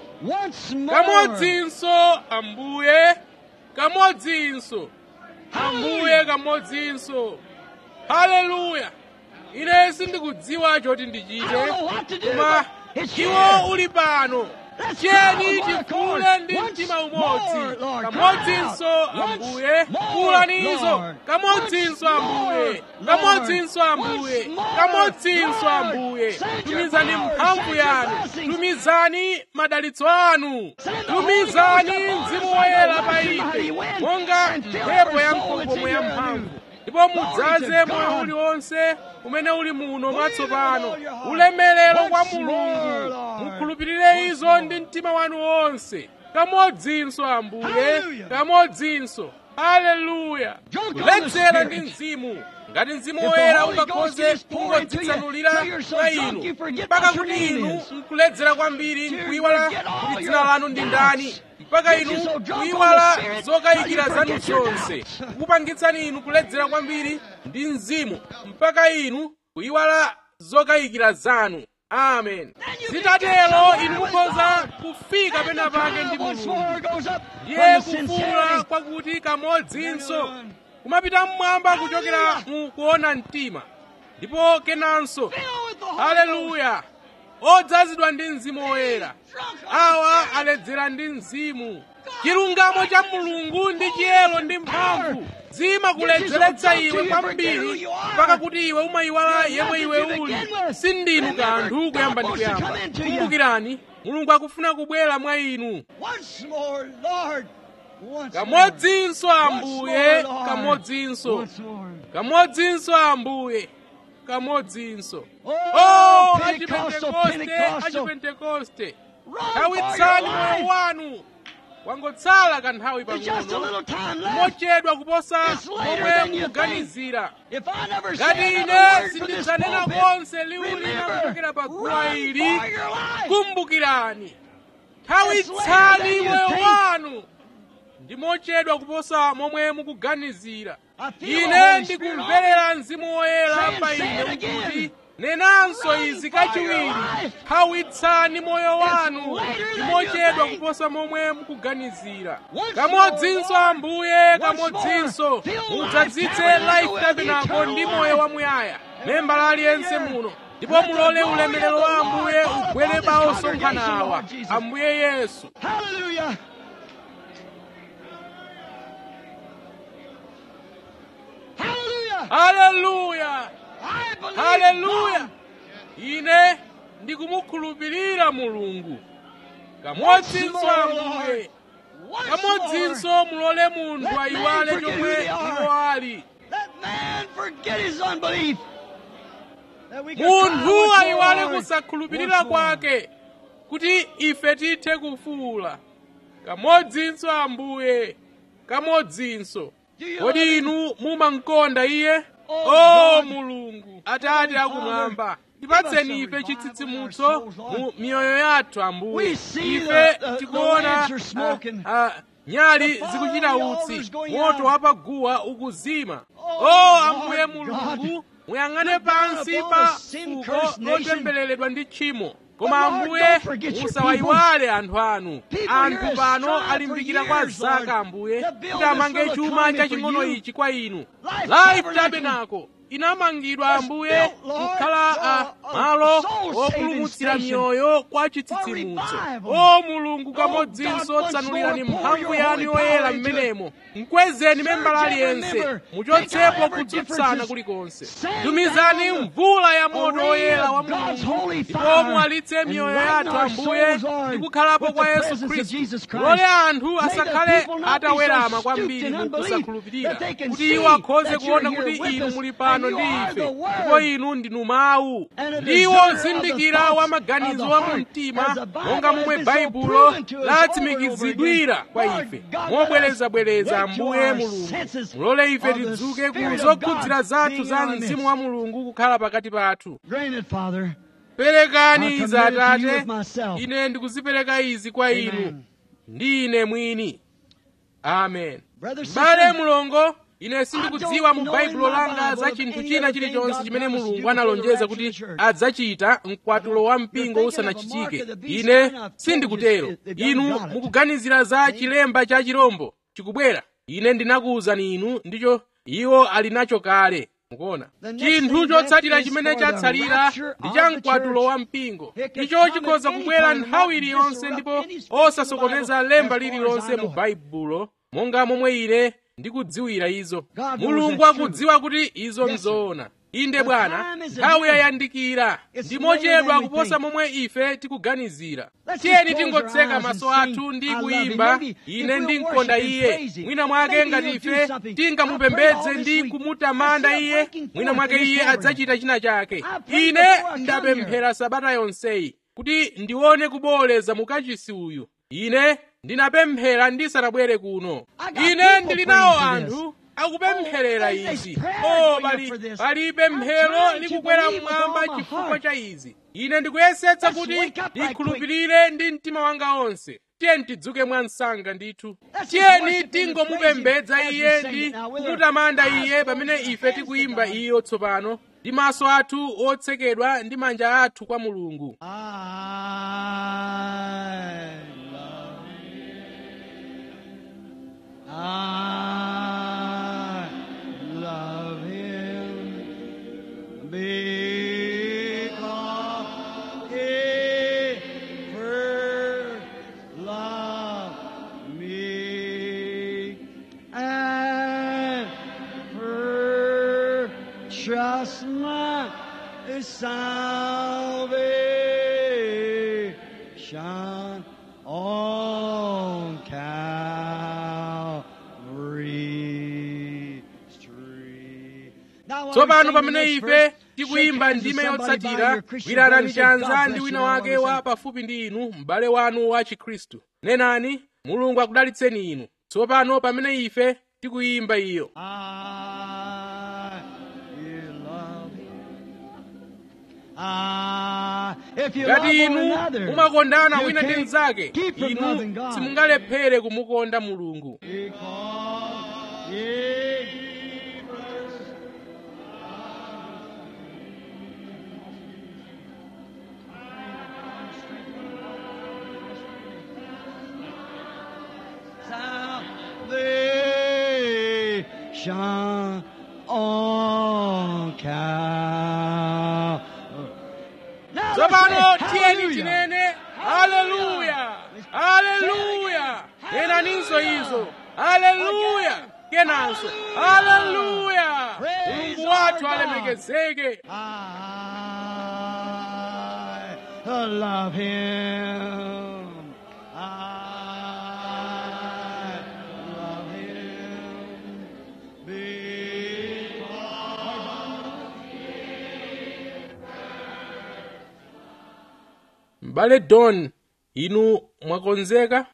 Once more. kamodzinso ambuye kamodzinso ambuye kamodzinso haleluya ine sindikudziwa choti I ndichite don't know what to do, koma but it's iwo here. uli pano Let's tiyeni go, Lord, tifule ndi once mtima more, umodzi Lord. kamodzinso Cry out. ambuye Once more, kulanizo Lord. kamodzinso Once ambuye more, kamodzinso Lord. ambuye Once more, kamodzinso Lord. ambuye Send your tumizani power, mphamvu send your yanu blessings. tumizani madalitso anu Send the Holy tumizani Ghost upon us mzimu like a woyera pa rushing mighty ife wind, monga and fill mphepo every ya soul mkokomo that's in ya your mphamvu new. ndipo Glory mudzaze to moyo God. uliwonse umene uli muno mwatsopano all your heart. ulemerero kwa Once more, mulungu Lord. mukhulupirire izo ndi mtima wanu wonse kamodzinso ambuye Hallelujah. kamodzinso haleluya Drunk on the kuledzera Spirit. ndi mzimu ngati mzimu If the woyera Holy Ghost ungakhoze is pouring into you, kungodzitsanulira till you're so mwa drunk inu you forget mpaka what your kuti name inu is. nkuledzera kwambiri Till you nkuyiwala forget all kuti your dzina lanu ndi doubts. ndani mpaka Get inu you so drunk on kuyiwala the Spirit zokayikira till you zanu forget your zonse doubts. kukupangitsani inu kuledzera kwambiri ndi mzimu mpaka inu kuyiwala zokayikira zanu amen Then you zitatero can get inu somewhere with mukhoza God. kufika And pena the pake power ndi once mulungu more goes up ndiye from the kufuula sincerity. kwakuti kamodzinso kumapita mmwamba kuchokera mu kuona mtima ndipo kenanso Filled with the Holy Ghost. haleluya odzazidwa ndi mzimu woyera Drunk on awa the Spirit. aledzera ndi mzimu chilungamo cha mulungu ndi chiyero ndi mphamvu zimakuledzeretsa iwe kwambiri mpaka kuti iwe umayiwala yemwe iwe uli sindinu kanthu kuyamba ndi kuyamba kumbukirani mulungu akufuna kubwera mwa inu Once more, Lord. Once kamodzinso more. ambuye Once more, Lord. kamodzinso Once more. kamodzinso ambuye kamodzinso Oh, oh Pentecostal, achipentekoste Pentecostal. achipentekoste Run for your thawitsani moyo life. wanu wangotsala kanthawi There's just a pang'ono little time left. mochedwa kuposa It's later momwe than you think. mukuganizira If I never ngati say ine another word from this sindidzanena pulpit, konse liwu lina remember, kuchokera pa guwa run ili for your life. kumbukirani It's thawitsani later than you moyo think. wanu ndi mochedwa kuposa momwe mukuganizira I feel the ine Holy Spirit ndikumverera mzimu woyera Saying, pa say ine it again. ukuti nenanso Run izi for your kachiwiri life. thawitsani moyo wanu later ndi than mochedwa you think. kuposa momwe mukuganizira Once kamodzinso more, ambuye Once kamodzinso more, fill mudzadzitse Life Tabernacle life with tabernacle eternal ndi life. moyo wamuyaya membala aliyense muno ndipo Let the mulole glory ulemerero of the wa Lord ambuye fall ugwere upon pa this osonkhana congregation, awa Lord Jesus. ambuye yesu Hallelujah. Hallelujah. haleluya I believe haleluya God. ine ndikumukhulupirira mulungu kamodzinso Once more, ambuye Once kamodzinso mulole munthu Let ayiwale man forget chomwe who they are. iwo ali more, Let man forget his unbelief. That we can cry munthu once more, ayiwale Lord. kusakhulupirira Once more. kwake kuti ife tithe kufuula kamodzinso ambuye kamodzinso Do you kodi love him? inu mumamkonda iye Oh, o God. mulungu atate Heavenly akumwamba Father, tipatseni give us a ife revival in chitsitsimutso our souls, Lord. mu miyoyo yathu ambuye We see ife the- the- the tikuona lamps are ah, smoking. ah, nyali The fire zikuchita of the utsi altar's going moto out. wapaguwa ukuzima Oh, o Lord ambuye God. mulungu muyang'ane Look down pansi upon pa the sin-cursed fuko nation. lotembereredwa ndi tchimo koma But Lord, ambuye don't forget your musawayiwale anthu anu People anthu here has pano strived alimbikira for kwa years, Lord, zaka ambuye to build kuti this amange little chuma economy chaching'ono for you. ichi kwa inu Life life Tabernacle tabernacle inamangidwa was ambuye built, Lord, kukhala a uh, uh, malo soul-saving opulumutsira station miyoyo kwa for chitsitsimutso revival. o mulungu Oh, kamodzinso God, once tsanulirani more, pour mphamvu your yanu holy yoyera power into it. mmenemo mkwezeni membala Search every aliyense member. Take muchotsepo out every kutsutsana differences. kulikonse Send tumizani down the- mvula ya a moto rain oyera of wa God's mulungu holy ndipo fire muwalitse and miyoyo lighten yathu our ambuye souls, Lord, ndi kukhalapo with kwa the yesu presence of khristu Jesus Christ. mulole anthu May the asakhale people not be so atawerama stooped kwambiri in mu unbelief kusakhulupirira that they can kuti see iwo akhoze that kuona you're kuti here with inu us muli pano and ndi you are ife the Word. ndipo inu ndinu mawu And a ndiwo discerner of the zindikira thoughts wa of maganizo the wa heart, mu mtima as the Bible monga has momwe been so baibulo proven to us over and over latsimikizidwira again. kwa Lord ife God, mobwerezabwereza let us wake to ambuye our mulungu senses mulole ife of the tidzuke ku Spirit of zokhudzira God zathu being za in our mzimu midst. wa mulungu kukhala pakati pathu Grant it, Father. perekani I izi commit it to you atate with myself. ine ndikuzipereka izi kwa inu Amen. ndi ine mwini amen Brother, m'bale sister, mulongo ine sindikudziwa I mu don't baibulo know in my langa Bible za of chinthu any china other thing chilichonse God chimene promised to mulungu do before the analonjeza rapture kuti of the church. adzachita mkwatulo wa mpingo You're thinking usanachitike of a mark of the beast, ine and I've told sindikutero you they done inu got it. mukuganizira za chilemba cha chirombo chikubwera ine ndinakuwuzani inu ndicho iwo ali nacho kale mukuona The next chinthu thing chotsatira left is chimene for the chatsalira rapture ndi of cha the mkwatulo church. wa mpingo It can icho come chikhoza at any kubwera time, nthawi not iliyonse disrupt ndipo any scripture in osasokoneza the Bible, lemba as far as lililonse I mu know. baibulo monga momwe ine ndikudziwira izo God knows mulungu that's true. akudziwa kuti izo Yes, sir. nzoona inde The bwana time is nthawi at hand. yayandikira It's ndi later mochedwa than we kuposa think. momwe ife tikuganizira Let's tiyeni just close tingotseka our eyes maso and athu sing, ndi I love him. kuyimba Maybe if ine we'll ndimkonda worship and iye praise him, mwina mwake maybe ngati he'll do ife something. tingamupembedze I prayed all ndi this week. kumutamanda I see a iye breaking mwina forth mwake in this iye tabernacle. adzachita china chake I prayed ine before I come ndapemphera sabata yonseyi kuti ndione kuboleza mukachisi uyu ine ndinapemphera ndisanabwere kuno I got ine people ndili nawo praying for this. anthu akupempherera Oh, there's izi prayer oh going up pali for this. palibe I'm mphero trying to likukwera believe with mmwamba all my chifukwa heart. cha izi ine ndikuyesetsa Let's kuti wake up right ndikhulupirire ndi mtima wanga onse tiye tidzuke mwa msanga ndithu Let's just tiyeni worship him and tingomupembedza praise him iye as we sing ndi it now with our kumutamanda eyes iye closed pamene and ife hands tikuyimba to God. iyo tsopano ndi maso athu otsekedwa ndi manja athu kwa mulungu I love him. I love him because he first loved me and purchased my salvation on Calvary Street. Now, while tsopano we're pamene singing this ife verse, tikuyimba shake hands with ndime somebody by yotsatira your Christian gwirarani brother, say, chanza "God ndi bless wina you," wake while we wa sing. pafupi ndi inu m'bale wanu wa chikhristu nenani mulungu akudalitseni inu tsopano pamene ife tikuyimba iyo I you love him. I, if you love ngati one inu another, mumakondana you wina ndi can't mnzake keep from loving inu God. simungalephere kumukonda mulungu Because ye salvation on Calvary. Now let's tsopano say tiyeni hallelujah. tinene haleluya haleluya nenaninso izo haleluya kenanso haleluya mulungu wathu alemekezeke I love him. I love him. Because m'bale don inu mwakonzeka